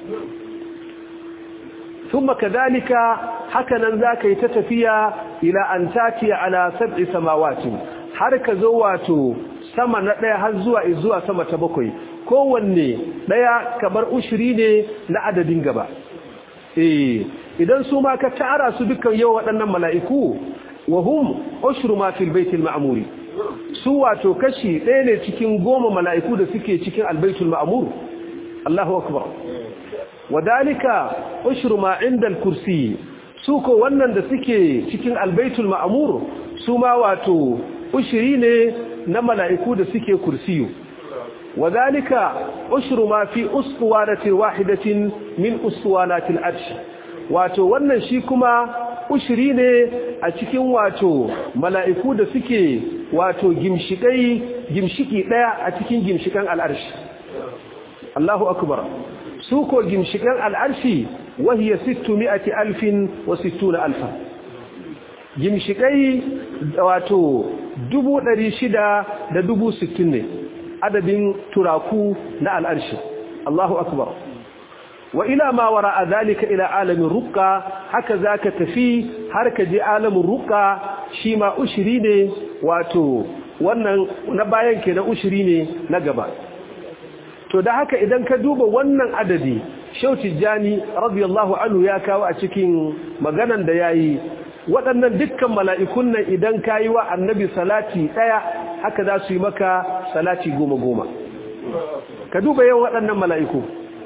ثم كذلك hakanan zaka yi ta tafiya ila an tatiya ala sab'i samawati har ka zo wato sama na ɗaya har zuwa zuwa sama ta bakwai kowanne ɗaya kamar ushiri ne na adadin gaba eh idan su ma ka tara su dukkan yau waɗannan mala'iku wa hum ushru ma fil baitil ma'muri su wato kashi ɗaya ne cikin goma mala'iku da suke cikin albaitul ma'mur Allahu akbar wadalika ushru ma inda al-kursi su ko wannan da suke cikin albaitul ma'mur su ma wato ushiri ne na mala'iku da suke kursiyu وذلك أشر ما في أسطوانة واحدة من أسطوانات العرش wato wannan shi kuma ushiri ne a cikin wato mala'iku da suke wato gimshikai gimshiki daya a cikin gimshikan al'arshi Allahu akbar su ko gimshikan al'arshi wahiya 600 alfin wa 60 alfa gimshikai wato 600 da 60 ne adadin turaku na al'arshi Allahu akbar wa ila ma wara zalika ila alamin ruqqa haka zaka tafi har ka je alamin ruqqa shi ma ushiri ne wato wannan na bayan ke na ushiri ne na gaba to da haka idan ka duba wannan adadi shauti jani radiyallahu anhu ya kawo a cikin maganan da yayi waɗannan dukkan mala'ikun nan idan kayi wa annabi salati ɗaya haka za su yi maka salati goma goma ka duba yawan waɗannan mala'iku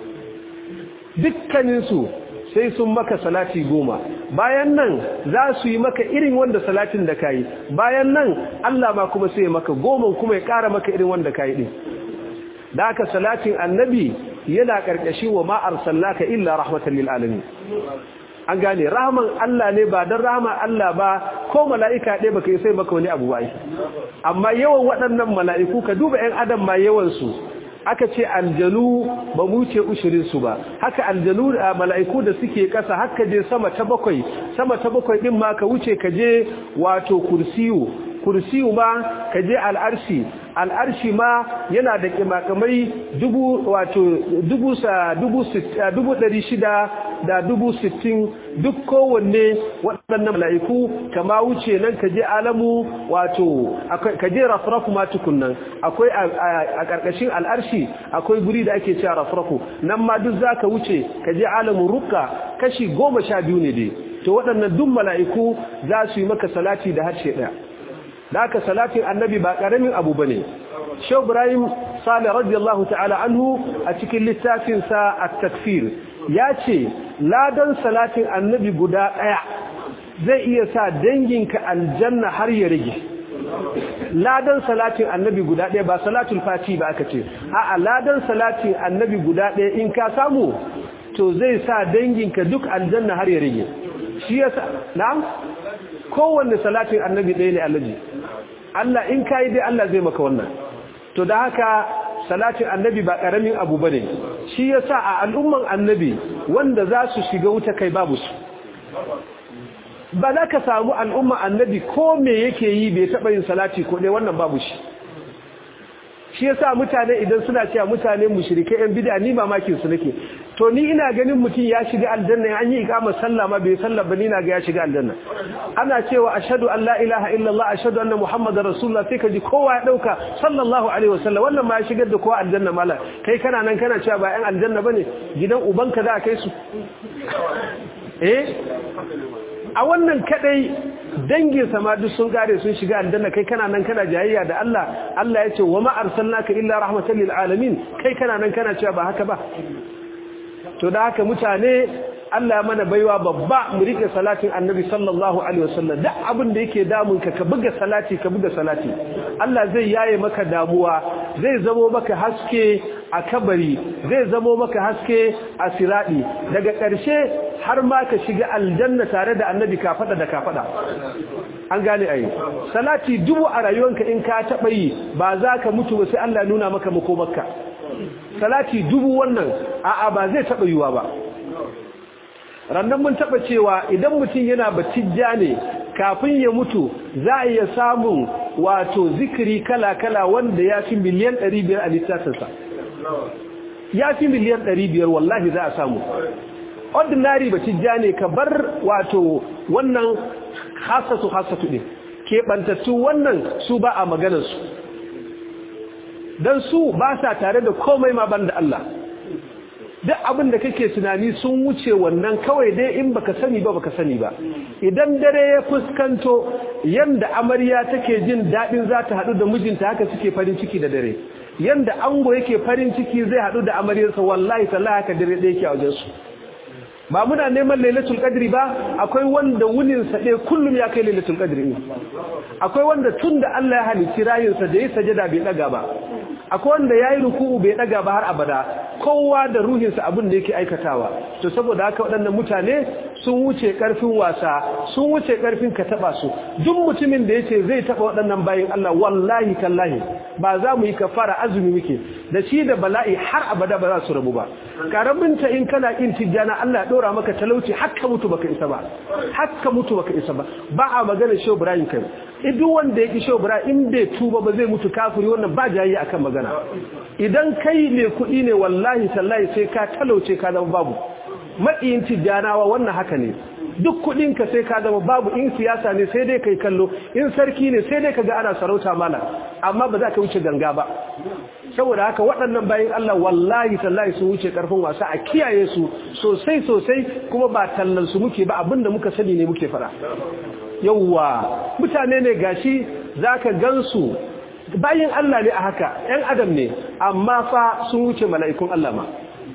dukkaninsu sai sun maka salati goma bayan nan za su yi maka irin wanda salatin da ka yi bayan nan Allah ma kuma sai maka goma kuma ya ƙara maka irin wanda ka yi ɗin da aka salatin annabi yana ƙarƙashi wa ma'ar sallaka illa rahmatan lil alamin an gane rahman Allah ne ba don rahman Allah ba ko mala'ika ɗaya baka yi sai maka wani abu ba amma yawan waɗannan mala'iku ka duba ‘yan adam ma yawansu aka ce aljanu ba mu ce ushirin su ba haka aljanu da mala'iku da suke kasa haka je sama ta bakwai sama ta bakwai din ma ka wuce ka je wato kursiyu kursiyu ma ka je al'arshi al'arshi ma yana da kimakamai dubu wato dubu sa dubu dubu ɗari shida da dubu sittin duk kowanne waɗannan mala'iku kama wuce nan ka je alamu wato ka je rafrafu ma tukunnan akwai a ƙarƙashin al'arshi akwai guri da ake cewa rafrafu nan ma duk za ka wuce ka je alamun rukka kashi goma sha biyu ne dai to waɗannan duk mala'iku za su yi maka salati da harshe ɗaya da aka salatin annabi ba ƙaramin abu ba ne shau ibrahim sale radiyallahu ta'ala anhu a cikin littafinsa a takfir ya ce ladan salatin annabi guda ɗaya zai iya sa danginka aljanna har ya rage ladan salatin annabi guda ɗaya ba salatul fati ba aka ce a'a ladan salatin annabi guda ɗaya in ka samu to zai sa danginka duk aljanna har ya rage shi yasa na'am kowanne salatin annabi ɗaya ne allaji Allah in kai dai Allah zai maka wannan to da haka salatin annabi ba karamin abu bane shi yasa a al'umman annabi wanda za su shiga wuta kai babu su ba za ka samu al'umman annabi ko me yake yi bai taɓa yin salati ko dai wannan babu shi shi yasa mutane idan suna cewa mutane mushrike yan bid'a ni mamakin su nake to ni ina ganin mutum ya shiga aljanna an yi ikamar sallah ma bai sallah ba ni na ga ya shiga aljanna ana cewa ashhadu an la ilaha illallah ashhadu anna muhammadar rasulullah sai ka ji kowa ya dauka sallallahu alaihi wasallam wannan ma ya shigar da kowa aljanna mala kai kana nan kana cewa ba yan aljanna bane gidan ubanka za a kai su eh a wannan kadai dangin sama duk sun kare sun shiga aljanna kai kana nan kana jayayya da Allah Allah ya ce wa ma arsalnaka illa rahmatan lil alamin kai kana nan kana cewa ba haka ba to da haka mutane Allah mana baiwa babba mu rike salatin Annabi sallallahu alaihi wasallam duk abin da yake damun ka ka buga salati ka buga salati Allah zai yaye maka damuwa zai zamo maka haske a kabari zai zamo maka haske a siradi daga ƙarshe har ma ka shiga aljanna tare da Annabi ka fada da ka fada an gane ai salati dubu a rayuwanka in ka taba yi ba za ka mutu ba sai Allah nuna maka makomarka salati dubu wannan a'a ba zai taba yiwa ba rannan mun taba cewa idan mutum yana batijja ne kafin ya mutu za a iya samun wato zikiri kala-kala wanda ya fi miliyan 500 a littafinsa ya fi miliyan 500 wallahi za a samu ordinary batijja ne ka bar wato wannan hasatu hasatu ne keɓantattu wannan su ba a maganarsu don su ba sa tare da komai ma ban da Allah duk abin da kake tunani sun wuce wannan kawai dai in baka sani ba baka sani ba idan dare ya fuskanto yanda amarya take jin dadin za ta hadu da mijinta haka suke farin ciki da dare yanda ango yake farin ciki zai hadu da amaryarsa wallahi tallahi haka dare da yake a wajen su ba muna neman lailatul qadri ba akwai wanda wunin sa dai kullum ya kai lailatul qadri akwai wanda tunda Allah ya halicci rayinsa da ya sajada bai daga ba akwai wanda yayi ruku'u bai daga ba har abada kowa da ruhinsa abin da yake aikatawa to saboda haka waɗannan mutane sun wuce karfin wasa sun wuce karfin ka taba su duk mutumin da yace zai taba waɗannan bayin Allah wallahi tallahi ba za mu yi kafara azumi muke da shi da bala'i har abada ba za su rabu ba karamin ta in kana kin tijjana Allah ya dora maka talauci hakka mutu baka isa ba hakka mutu baka isa ba ba a magana Shehu Ibrahim kai duk wanda ya ki Shehu Ibrahim in bai tuba ba zai mutu kafiri wannan ba jayi akan magana idan kai ne kuɗi ne wallahi tallahi sai ka talauce ka zama babu maɗiyin tijjanawa wannan haka ne duk kuɗinka sai ka zama babu in siyasa ne sai dai kai kallo in sarki ne sai dai ka ga ana sarauta mala amma ba za ka wuce ganga ba saboda haka waɗannan bayan Allah wallahi tallahi su wuce ƙarfin wasa a kiyaye su sosai sosai kuma ba tallan su muke ba abinda muka sani ne muke fara yawwa mutane ne gashi zaka gansu bayin Allah ne a haka ‘yan adam ne amma fa sun wuce mala'ikun Allah ma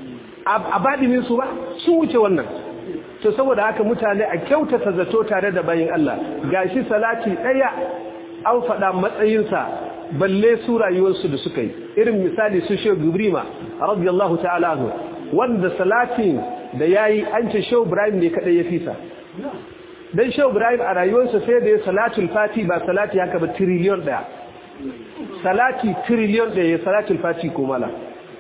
a baɗinin su ba sun wuce wannan to saboda haka mutane a kyautata zato tare da bayin Allah gashi salati ɗaya an faɗa matsayinsa balle su rayuwarsu da suka yi irin misali su shehu gibrima radiyallahu ta'ala anhu wanda salatin da yayi an ce shehu ibrahim ne kadai ya fisa dan shehu ibrahim a rayuwarsa sai da ya salatul fati ba salati haka ba trillion daya salati trillion daya ya salatul fati ko mala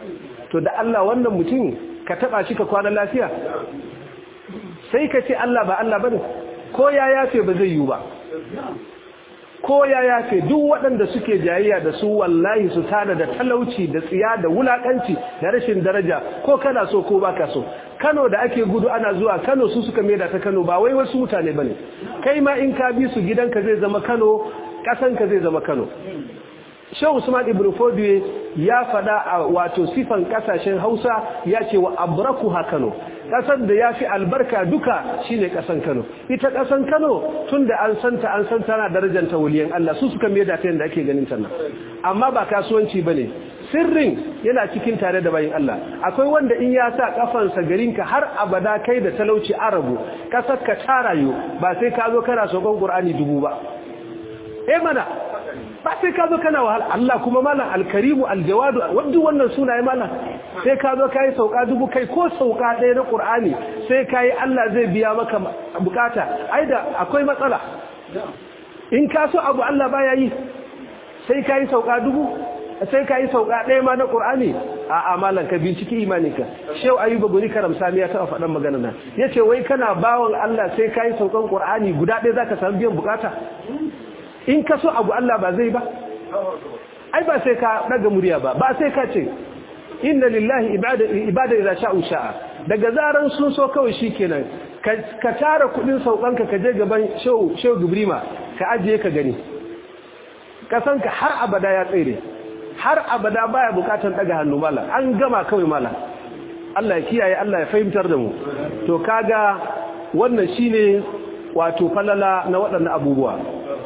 to da Allah wannan mutum ka taba shi ka kwana lafiya sai ka ce Allah ba Allah bane ko ya yafe ba zai yi ba ko ya yafe duk waɗanda suke jayayya da su wallahi su tada da talauci da tsiya da wulakanci da rashin daraja ko kana so ko baka so Kano da ake gudu ana zuwa Kano su suka maida ta Kano ba wai wasu mutane bane kai ma in ka bi su gidanka zai zama Kano kasanka zai zama Kano Shehu Usman Ibn Fodiye ya fada a wato sifan kasashen Hausa ya ce wa abrakuha Kano kasar da ya fi albarka duka shine kasan Kano ita kasan Kano tunda an santa an san tana darajar ta waliyan Allah su suka maida ta yanda ake ganin ta nan amma ba kasuwanci bane sirrin yana cikin tare da bayin Allah akwai wanda in ya sa kafansa garinka har abada kai da talauci arabu kasar ka tarayo ba sai ka zo kana sokon Qur'ani dubu ba eh mana ba sai ka zo kana wahala Allah kuma malam alkarimu aljawadu wadda wannan sunaye malam sai ka zo kai sauka dubu kai ko sauka ɗaya na Qur'ani sai kai Allah zai biya maka bukata ai da akwai matsala in ka so abu Allah baya yi sai kai sauka dubu sai kai sauka ɗaya ma na Qur'ani a amalan ka binciki imaninka shehu ayuba guri karam sami ya taɓa faɗan magana na yace wai kana bawon Allah sai kai saukan Qur'ani guda ɗaya zaka samu biyan bukata in ka so abu Allah ba zai ba ai ba sai ka daga murya ba ba sai ka ce inna lillahi ibada ibada idza sha'u sha'a daga zaran sun so kawai shikenan ka tara kudin saukanka ka je gaban shehu shehu gibrima ka ajiye ka gani kasanka har abada ya tsere har abada baya bukatan daga hannu mala an gama kawai mala Allah ya kiyaye Allah ya fahimtar da mu to kaga wannan shine wato falala na waɗannan abubuwa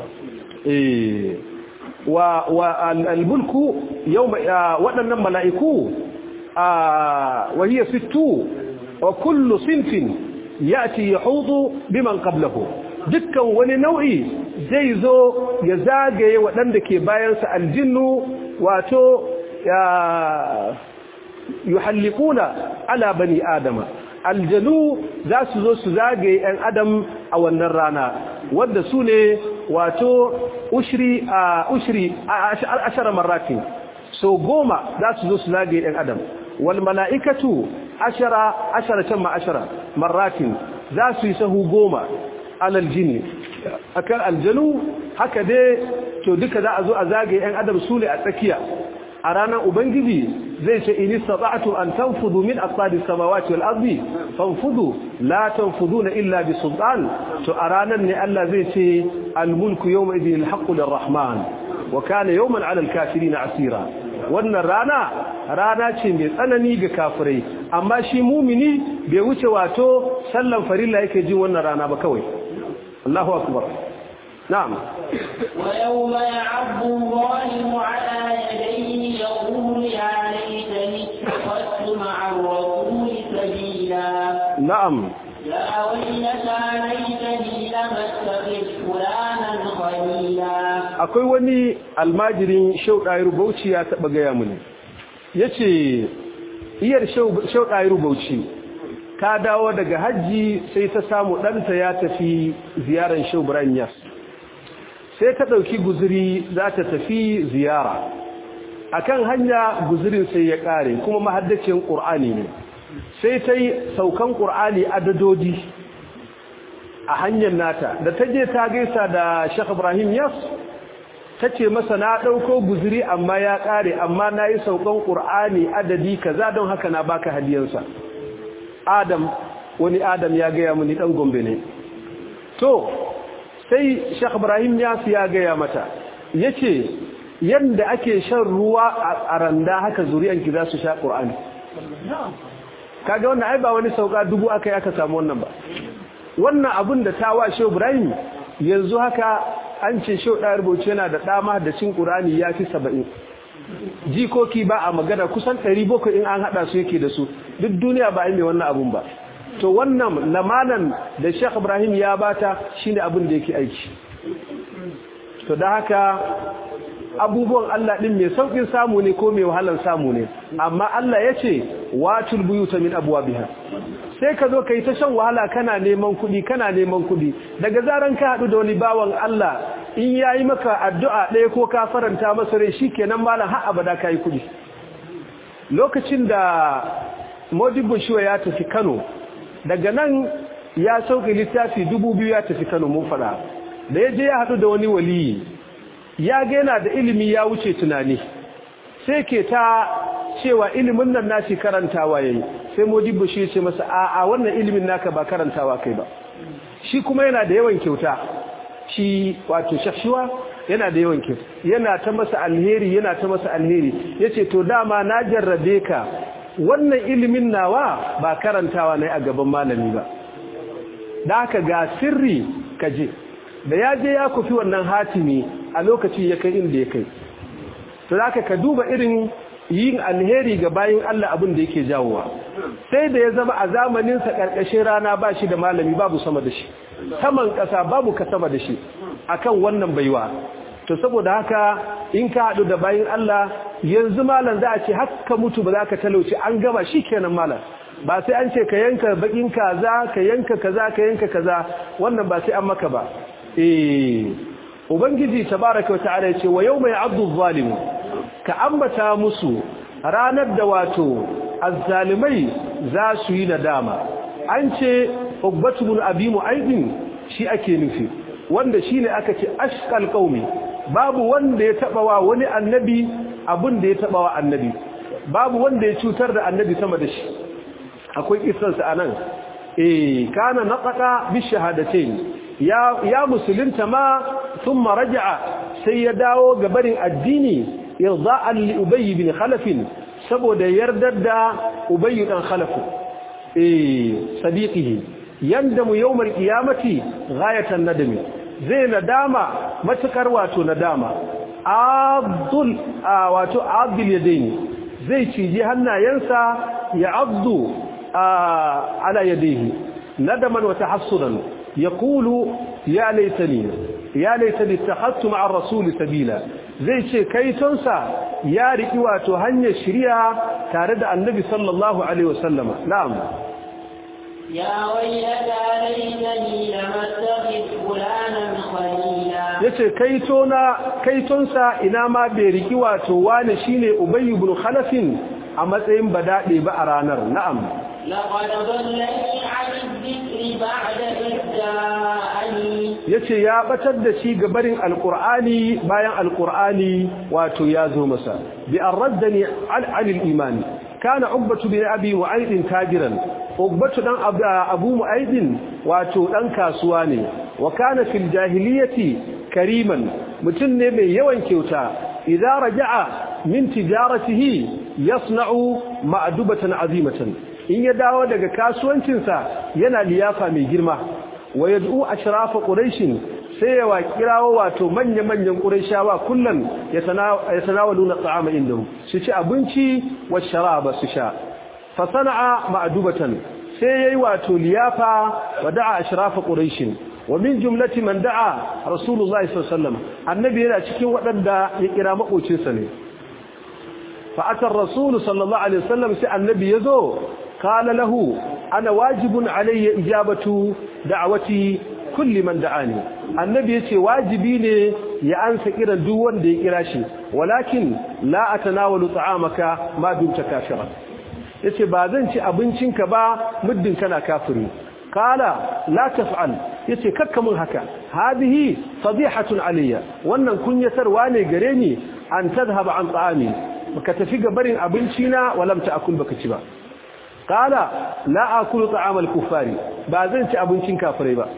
wa wa al-mulku yawma waɗannan mala'iku wa hiya sittu wa kullu sinfin yati yahudu biman qablahu dukkan wani nau'i zai zo ya zagaye waɗanda ke bayansa aljinnu wato yuhalliquna ala bani adama aljanu za su zo su zagaye 'yan adam a wannan rana wadda su ne wato ushri a ushri a ashara marratin so goma za su zo su zagaye 'yan adam wal mala'ikatu ashara ashara can ma ashara marratin za su yi sahu goma alal jini akan aljanu haka dai to duka za a zo a zagaye 'yan adam su ne a tsakiya a ranar ubangiji zai ce in istata'tu an tanfudu min aqdis samawati wal ardi fanfudu la tanfuduna illa bi sultan to a ranar ne Allah zai ce al mulku yawma idhin al haqqu lir rahman wa kana yawman 'ala al kafirin asira wannan rana rana ce mai tsanani ga kafirai amma shi mumini bai wuce wato sallan farilla yake jin wannan rana ba kawai Allahu akbar نعم ويوم يعض الظالم على يديه يقول يا ليتني اتخذت مع الرسول سبيلا نعم يا ويلتى ليتني لم اتخذ فلانا خليلا akwai wani almajirin shauɗayar bauchi ya taɓa gaya mini ya ce iyar shauɗayar bauchi ta dawo daga hajji sai ta samu ɗanta ya tafi ziyarar shau Yas. sai ta ɗauki guzuri za ta tafi ziyara a kan hanya guzurin sai ya ƙare kuma mahaddacin ƙur'ani ne sai ta yi saukan ƙur'ani adadodi a hanyar nata da ta je ta gaisa da shek ibrahim yas ta ce masa na ɗauko guzuri amma ya ƙare amma na yi saukan ƙur'ani adadi kaza don haka na baka hadiyansa adam wani adam ya gaya muni ɗan gombe ne to sai Sheikh Ibrahim Yasu ya gaya mata yace yanda ake shan ruwa a randa haka zuriyanki za su sha Qur'ani kaga wannan ai ba wani sauka dubu aka aka samu wannan ba wannan abun da ta wa Sheikh Ibrahim yanzu haka an ce Sheikh Dayar Bauchi yana da dama da cin Qur'ani yafi 70 jikoki ba a magana kusan 700 in an hada su yake da su duk duniya ba ai mai wannan abun ba to wannan lamanan da Sheikh Ibrahim ya bata shine abin da yake aiki to da haka abubuwan Allah din mai saukin samu ne ko mai wahalar samu ne amma Allah yace watul buyuta min abwabiha sai ka zo kai ta shan wahala kana neman kuɗi kana neman kuɗi daga zaran ka haɗu da wani bawan Allah in yayi maka addu'a ɗaya ko ka faranta masa rai shikenan malam har abada kai kuɗi lokacin da Modibo Shiwa ya tafi Kano daga nan ya sauke littafi dubu biyu ya tafi Kano mun fada da ya je ya haɗu da wani waliyi ya ga yana da ilimi ya wuce tunani sai ke ta cewa ilimin nan nashi karantawa yayi sai Modibo shi ya ce masa a a wannan ilimin naka ba karantawa kai ba shi kuma yana da yawan kyauta shi wato shashuwa yana da yawan kyauta yana ta masa alheri yana ta masa alheri yace to dama na jarrabe ka wannan ilimin nawa ba karantawa ne a gaban malami ba da haka ga sirri kaje da ya je ya kufi wannan hatimi a lokaci ya kai inda ya kai to zaka ka duba irin yin alheri ga bayin Allah abin da yake jawowa sai da ya zama a zamanin sa karkashin rana ba shi da malami babu sama da shi saman kasa babu ka sama da shi akan wannan baiwa to saboda haka in ka hadu da bayin Allah yanzu malam za a ce haka mutu ba za ka talauci an gama shikenan malam ba sai an ce ka yanka bakin kaza ka yanka kaza ka yanka kaza wannan ba sai an maka ba eh ubangiji tabaraka wa ta'ala yace wa yawma ya'addu adh-dhalimu ka ambata musu ranar da wato azzalimai za su yi nadama an ce ubbatu bin abi mu'aydin shi ake nufi wanda shine aka ce ashqal qaumi babu wanda ya taba wa wani annabi abun da ya taba wa annabi babu wanda ya cutar da annabi sama da shi akwai kisarsa anan eh kana naqata bi shahadatayn ya ya musulunta ma thumma raja'a sai ya dawo ga barin addini irda'an li ubay bin khalaf saboda yardar da ubay dan khalaf eh sadiqihi yandamu yawmal qiyamati ghayatan nadami zai nadama matukar wato nadama abdul wato abdul yadaini zai ciji hannayensa ya abdu ala yadihi nadaman wa tahassudan yaqulu ya laitani ya laitani ittakhadtu ma'a ar-rasul sabila zai ce kaitonsa ya riki wato hanyar shari'a tare da annabi sallallahu alaihi wasallama na'am يا ويلتى ليتني لم اتخذ فلانا خليلا yace kaitona kaitonsa ina ma bai riki wato wani shine ubayy ibn khalaf a matsayin badade ba a ranar na'am لقد ضلني عن الذكر بعد إذ جاءني yace ya batar da shi ga barin alqur'ani bayan alqur'ani wato ya zo masa bi arraddani al al-iman kana ubbatu bin abi wa'id tajiran ubbatu dan abu mu'aidin wato dan kasuwa ne wa kana fil jahiliyati kariman mutun ne mai yawan kyauta idza raja'a min tijaratihi yasna'u ma'dubatan azimatan in ya dawo daga kasuwancinsa yana liyafa mai girma wa yad'u ashrafa quraish sai ya kirawo wato manya-manyan qurayshawa kullun yatanawaluna ta'ama indahu su ci abinci wa sharaba su sha fa sana'a ma'dubatan sai yayi wato liyafa wa da'a ashrafa quraish wa min jumlati man da'a rasulullahi sallallahu alaihi wasallam annabi yana cikin wadanda ya kira makocinsa ne fa atar rasul sallallahu alaihi wasallam sai annabi yazo qala lahu ana wajibun alayya ijabatu da'wati kulli man da'ani annabi yace wajibi ne ya ansa kiran duk wanda ya kira shi walakin la atanawalu ta'amaka ma dumta kafira yace ba zan ci abincinka ba muddin kana kafiri kala la taf'al yace kakka mun haka hadihi fadihatun alayya wannan kunyatarwa ne gare ni an tadhhab an ta'ami baka tafi ga barin abinci na walam ta'kul baka ci ba kala la akulu ta'am al-kuffari ba zan ci abincin kafirai ba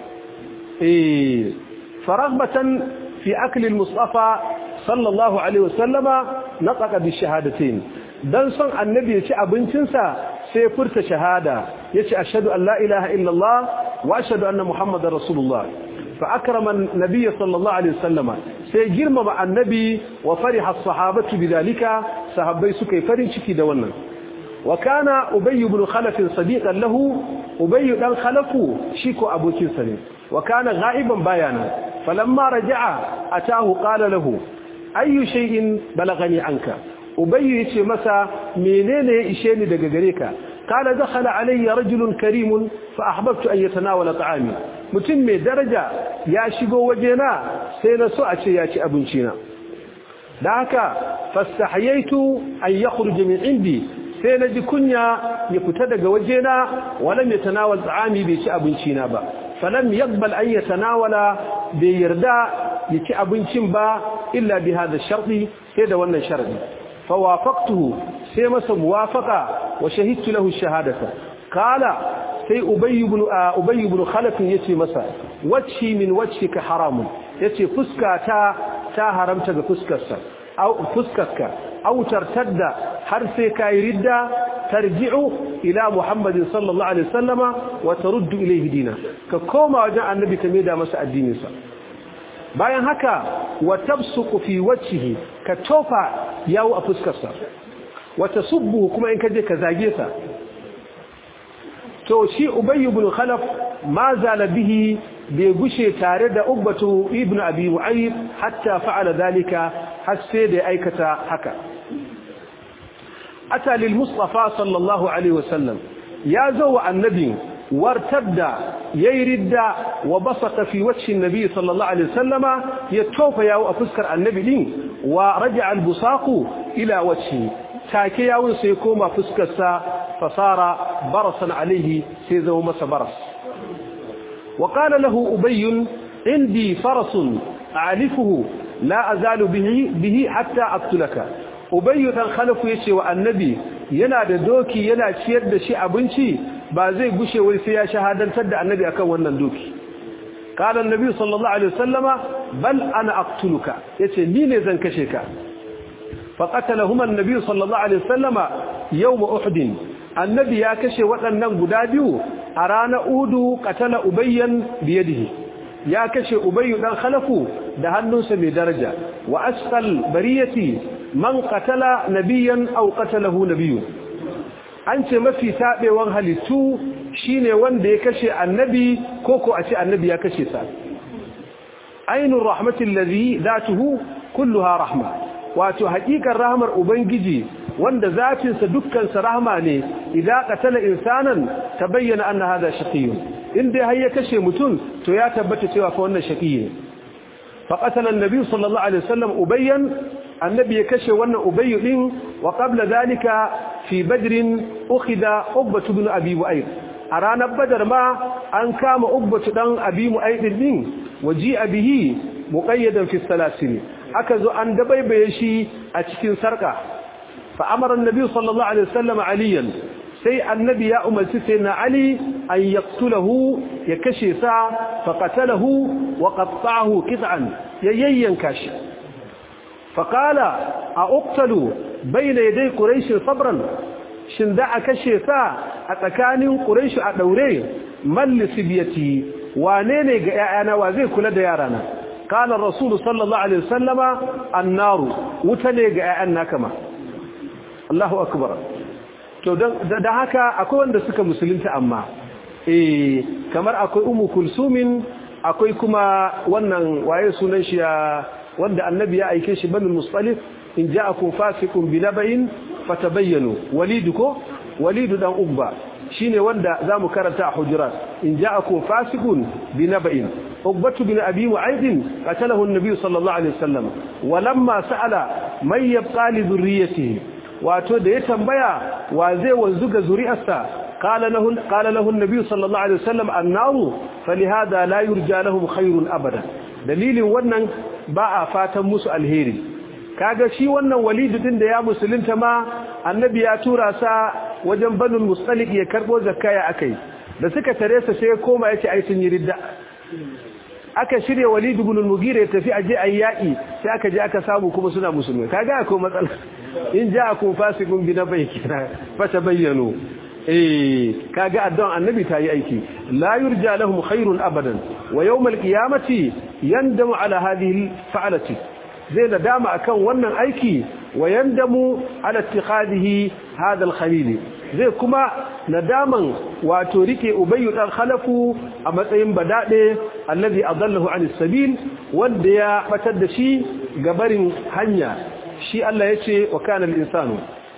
eh faraghbatan fi akli al-mustafa sallallahu alaihi wasallama nataqa bi shahadatayn dan son annabi ya ci abincinsa sai furta shahada yace ashhadu an la ilaha illallah wa ashhadu anna muhammadar rasulullah fa akrama an-nabiy sallallahu alaihi wasallama sai girmama annabi wa fariha as-sahabatu bidalika sahabbai suka yi farin ciki da wannan wa kana ubay ibn khalaf sadiqan lahu ubay dan khalafu shiko abokin sa ne wa kana ghaiban bayana falamma raja'a atahu qala lahu ayyu shay'in balagani anka ubayyu yace masa menene ya ishe ni daga gare ka kana dakhala alayya rajulun karimun fa ahbabtu an yatanawala ta'ami mutum mai daraja ya shigo wajena sai na so a ce ya ci abinci na da haka fastahiyaitu an yakhruj min indi sai na ji kunya ya fita daga wajena walam yatanawal ta'ami bai ci abinci na ba falam yaqbal an yatanawala bai yarda ya ci abincin ba illa bi hada sharti sai da wannan sharadi fa wafaqtuhu sai masa muwafaqa wa shahidtu lahu shahadata qala sai ubay ibn ubay ibn khalaf yace masa wacce min wajhika haramun yace fuskata ta haramta ga fuskarsa au fuskarka au tartadda har sai kai ridda tarji'u ila muhammadin sallallahu alaihi wasallama wa taruddu ilayhi dina ka koma wajen annabi ka maida masa addininsa bayan haka wa tabsuqu fi wajhihi ka tofa yawo a fuskarsa wa tasubbu kuma in kaje ka zage sa to shi ubay ibn khalaf ma zala bihi bai gushe tare da ubbatu ibn abi mu'ayyib hatta fa'ala dalika har sai da aikata haka ata lil mustafa sallallahu alaihi wasallam ya zo wa annabi wartadda yayi ridda wa basata fi wajhi annabi sallallahu alaihi wasallama ya tofa yawo a fuskar annabi din wa raja'a al busaqu ila wajhi take yawon sai koma fuskar sa fasara barasan alaihi sai zama masa baras وقال له أبي عندي فرس أعرفه لا أزال به, به حتى أقتلك أبي تنخلف يشي والنبي yana da doki yana ciyar da shi abinci ba zai gushe wai sai ya shahadantar da annabi akan wannan doki qala annabi sallallahu alaihi wasallama bal ana aqtuluka yace ni ne zan kashe ka fa qatalahuma annabi sallallahu alaihi wasallama yawm uhud annabi ya kashe waɗannan guda biyu a ranar udu katala ubayyan biyadihi ya kashe ubayyu dan khalafu da hannunsa mai daraja wa asqal bariyati man qatala nabiyyan aw qatalahu nabiyyun an ce mafi tabewan halittu shine wanda ya kashe annabi ko ko a ce annabi ya kashe sa ainur rahmatil ladhi zatuhu kulluha rahma wato hakikar rahmar ubangiji wanda zafinsa dukkansa rahma ne idan qatala insanan tabayyana anna hada shaqiyyun inda har ya kashe mutum to ya tabbata cewa fa wannan shaqiyyi ne fa qatala an-nabi sallallahu alaihi wasallam ubayyan annabi ya kashe wannan ubayy din wa qabla dalika fi badr ukhida ubbatu ibn abi mu'ayyid a ranar badar ma an kama ubbatu dan abi mu'ayyid din waji'a bihi muqayyadan fi salasil aka zo an dabaibaye shi a cikin sarka فأمر النبي صلى الله عليه وسلم عليا سي النبي يا أم سيدنا علي أن يقتله يكشي ساعة فقتله وقطعه قطعا ييين كاش فقال أقتل بين يدي قريش صبرا شندع كشي ساعة أتكاني قريش أدوري من لسبيتي وانيني أنا وزي كل ديارنا قال الرسول صلى الله عليه وسلم النار وتلي أنا كما Allahu akbar to da haka akwai wanda suka musulunta amma eh kamar akwai ummu kulsumin akwai kuma wannan waye sunan shi wanda annabi ya aike shi banu mustalif in ja'akum fasiqun binaba'in fatabayyanu walidu ko walidu dan ubba shine wanda zamu karanta a hujurat in ja'akum fasiqun binaba'in ubbatu bin abi mu'ayd qatalahu an-nabi sallallahu alaihi wasallam walamma sa'ala may yabqa li dhurriyyatihi wato da ya tambaya wa zai wanzu ga zuri'arsa qala lahu qala lahu an-nabi sallallahu alaihi wasallam annahu falihada la yurja lahum khairun abada dalilin wannan ba a fatan musu alheri kaga shi wannan walid din da ya musulunta ma annabi ya tura sa wajen banul mustalik ya karbo zakaya akai da suka tare sa sai koma yace ai sun yi ridda aka shirya walid ibn al-mughira ya tafi aje ayyaki sai aka je aka samu kuma suna musulmai kaga akwai matsala in ja'akum fasiqun bi nabai kira fatabayyanu eh kaga addu'an annabi ta yi aiki la yurja lahum khairun abadan wa yawm al-qiyamati yandamu ala hadhihi fa'alati zai nadama akan wannan aiki wa yandamu ala ittikhadihi hadha al-khalil zai kuma nadaman wato rike ubayyu dan khalafu a matsayin badade allazi adallahu anis sabil wanda ya batar da shi gabarin hanya shi Allah yace wa kana al-insanu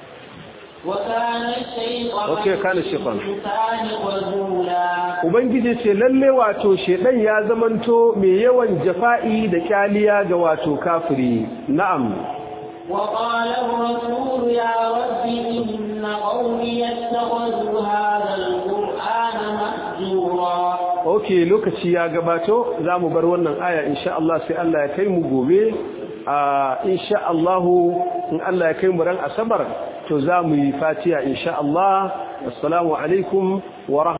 وكان الشيطان Okay, kana shaytan. الإنسان خذولا ubangiji ce lalle wato shedan ya zamanto mai yawan jafa'i da kyaliya ga wato kafiri na'am وقال الرسول يا رب إن قومي اتخذوا هذا القرآن مهجورا ok lokaci ya gabato za mu bar wannan aya insha Allah sai Allah ya kai mu gobe a insha Allah in Allah ya kai mu ran asabar to za mu yi fatiha insha Allah assalamu alaikum wa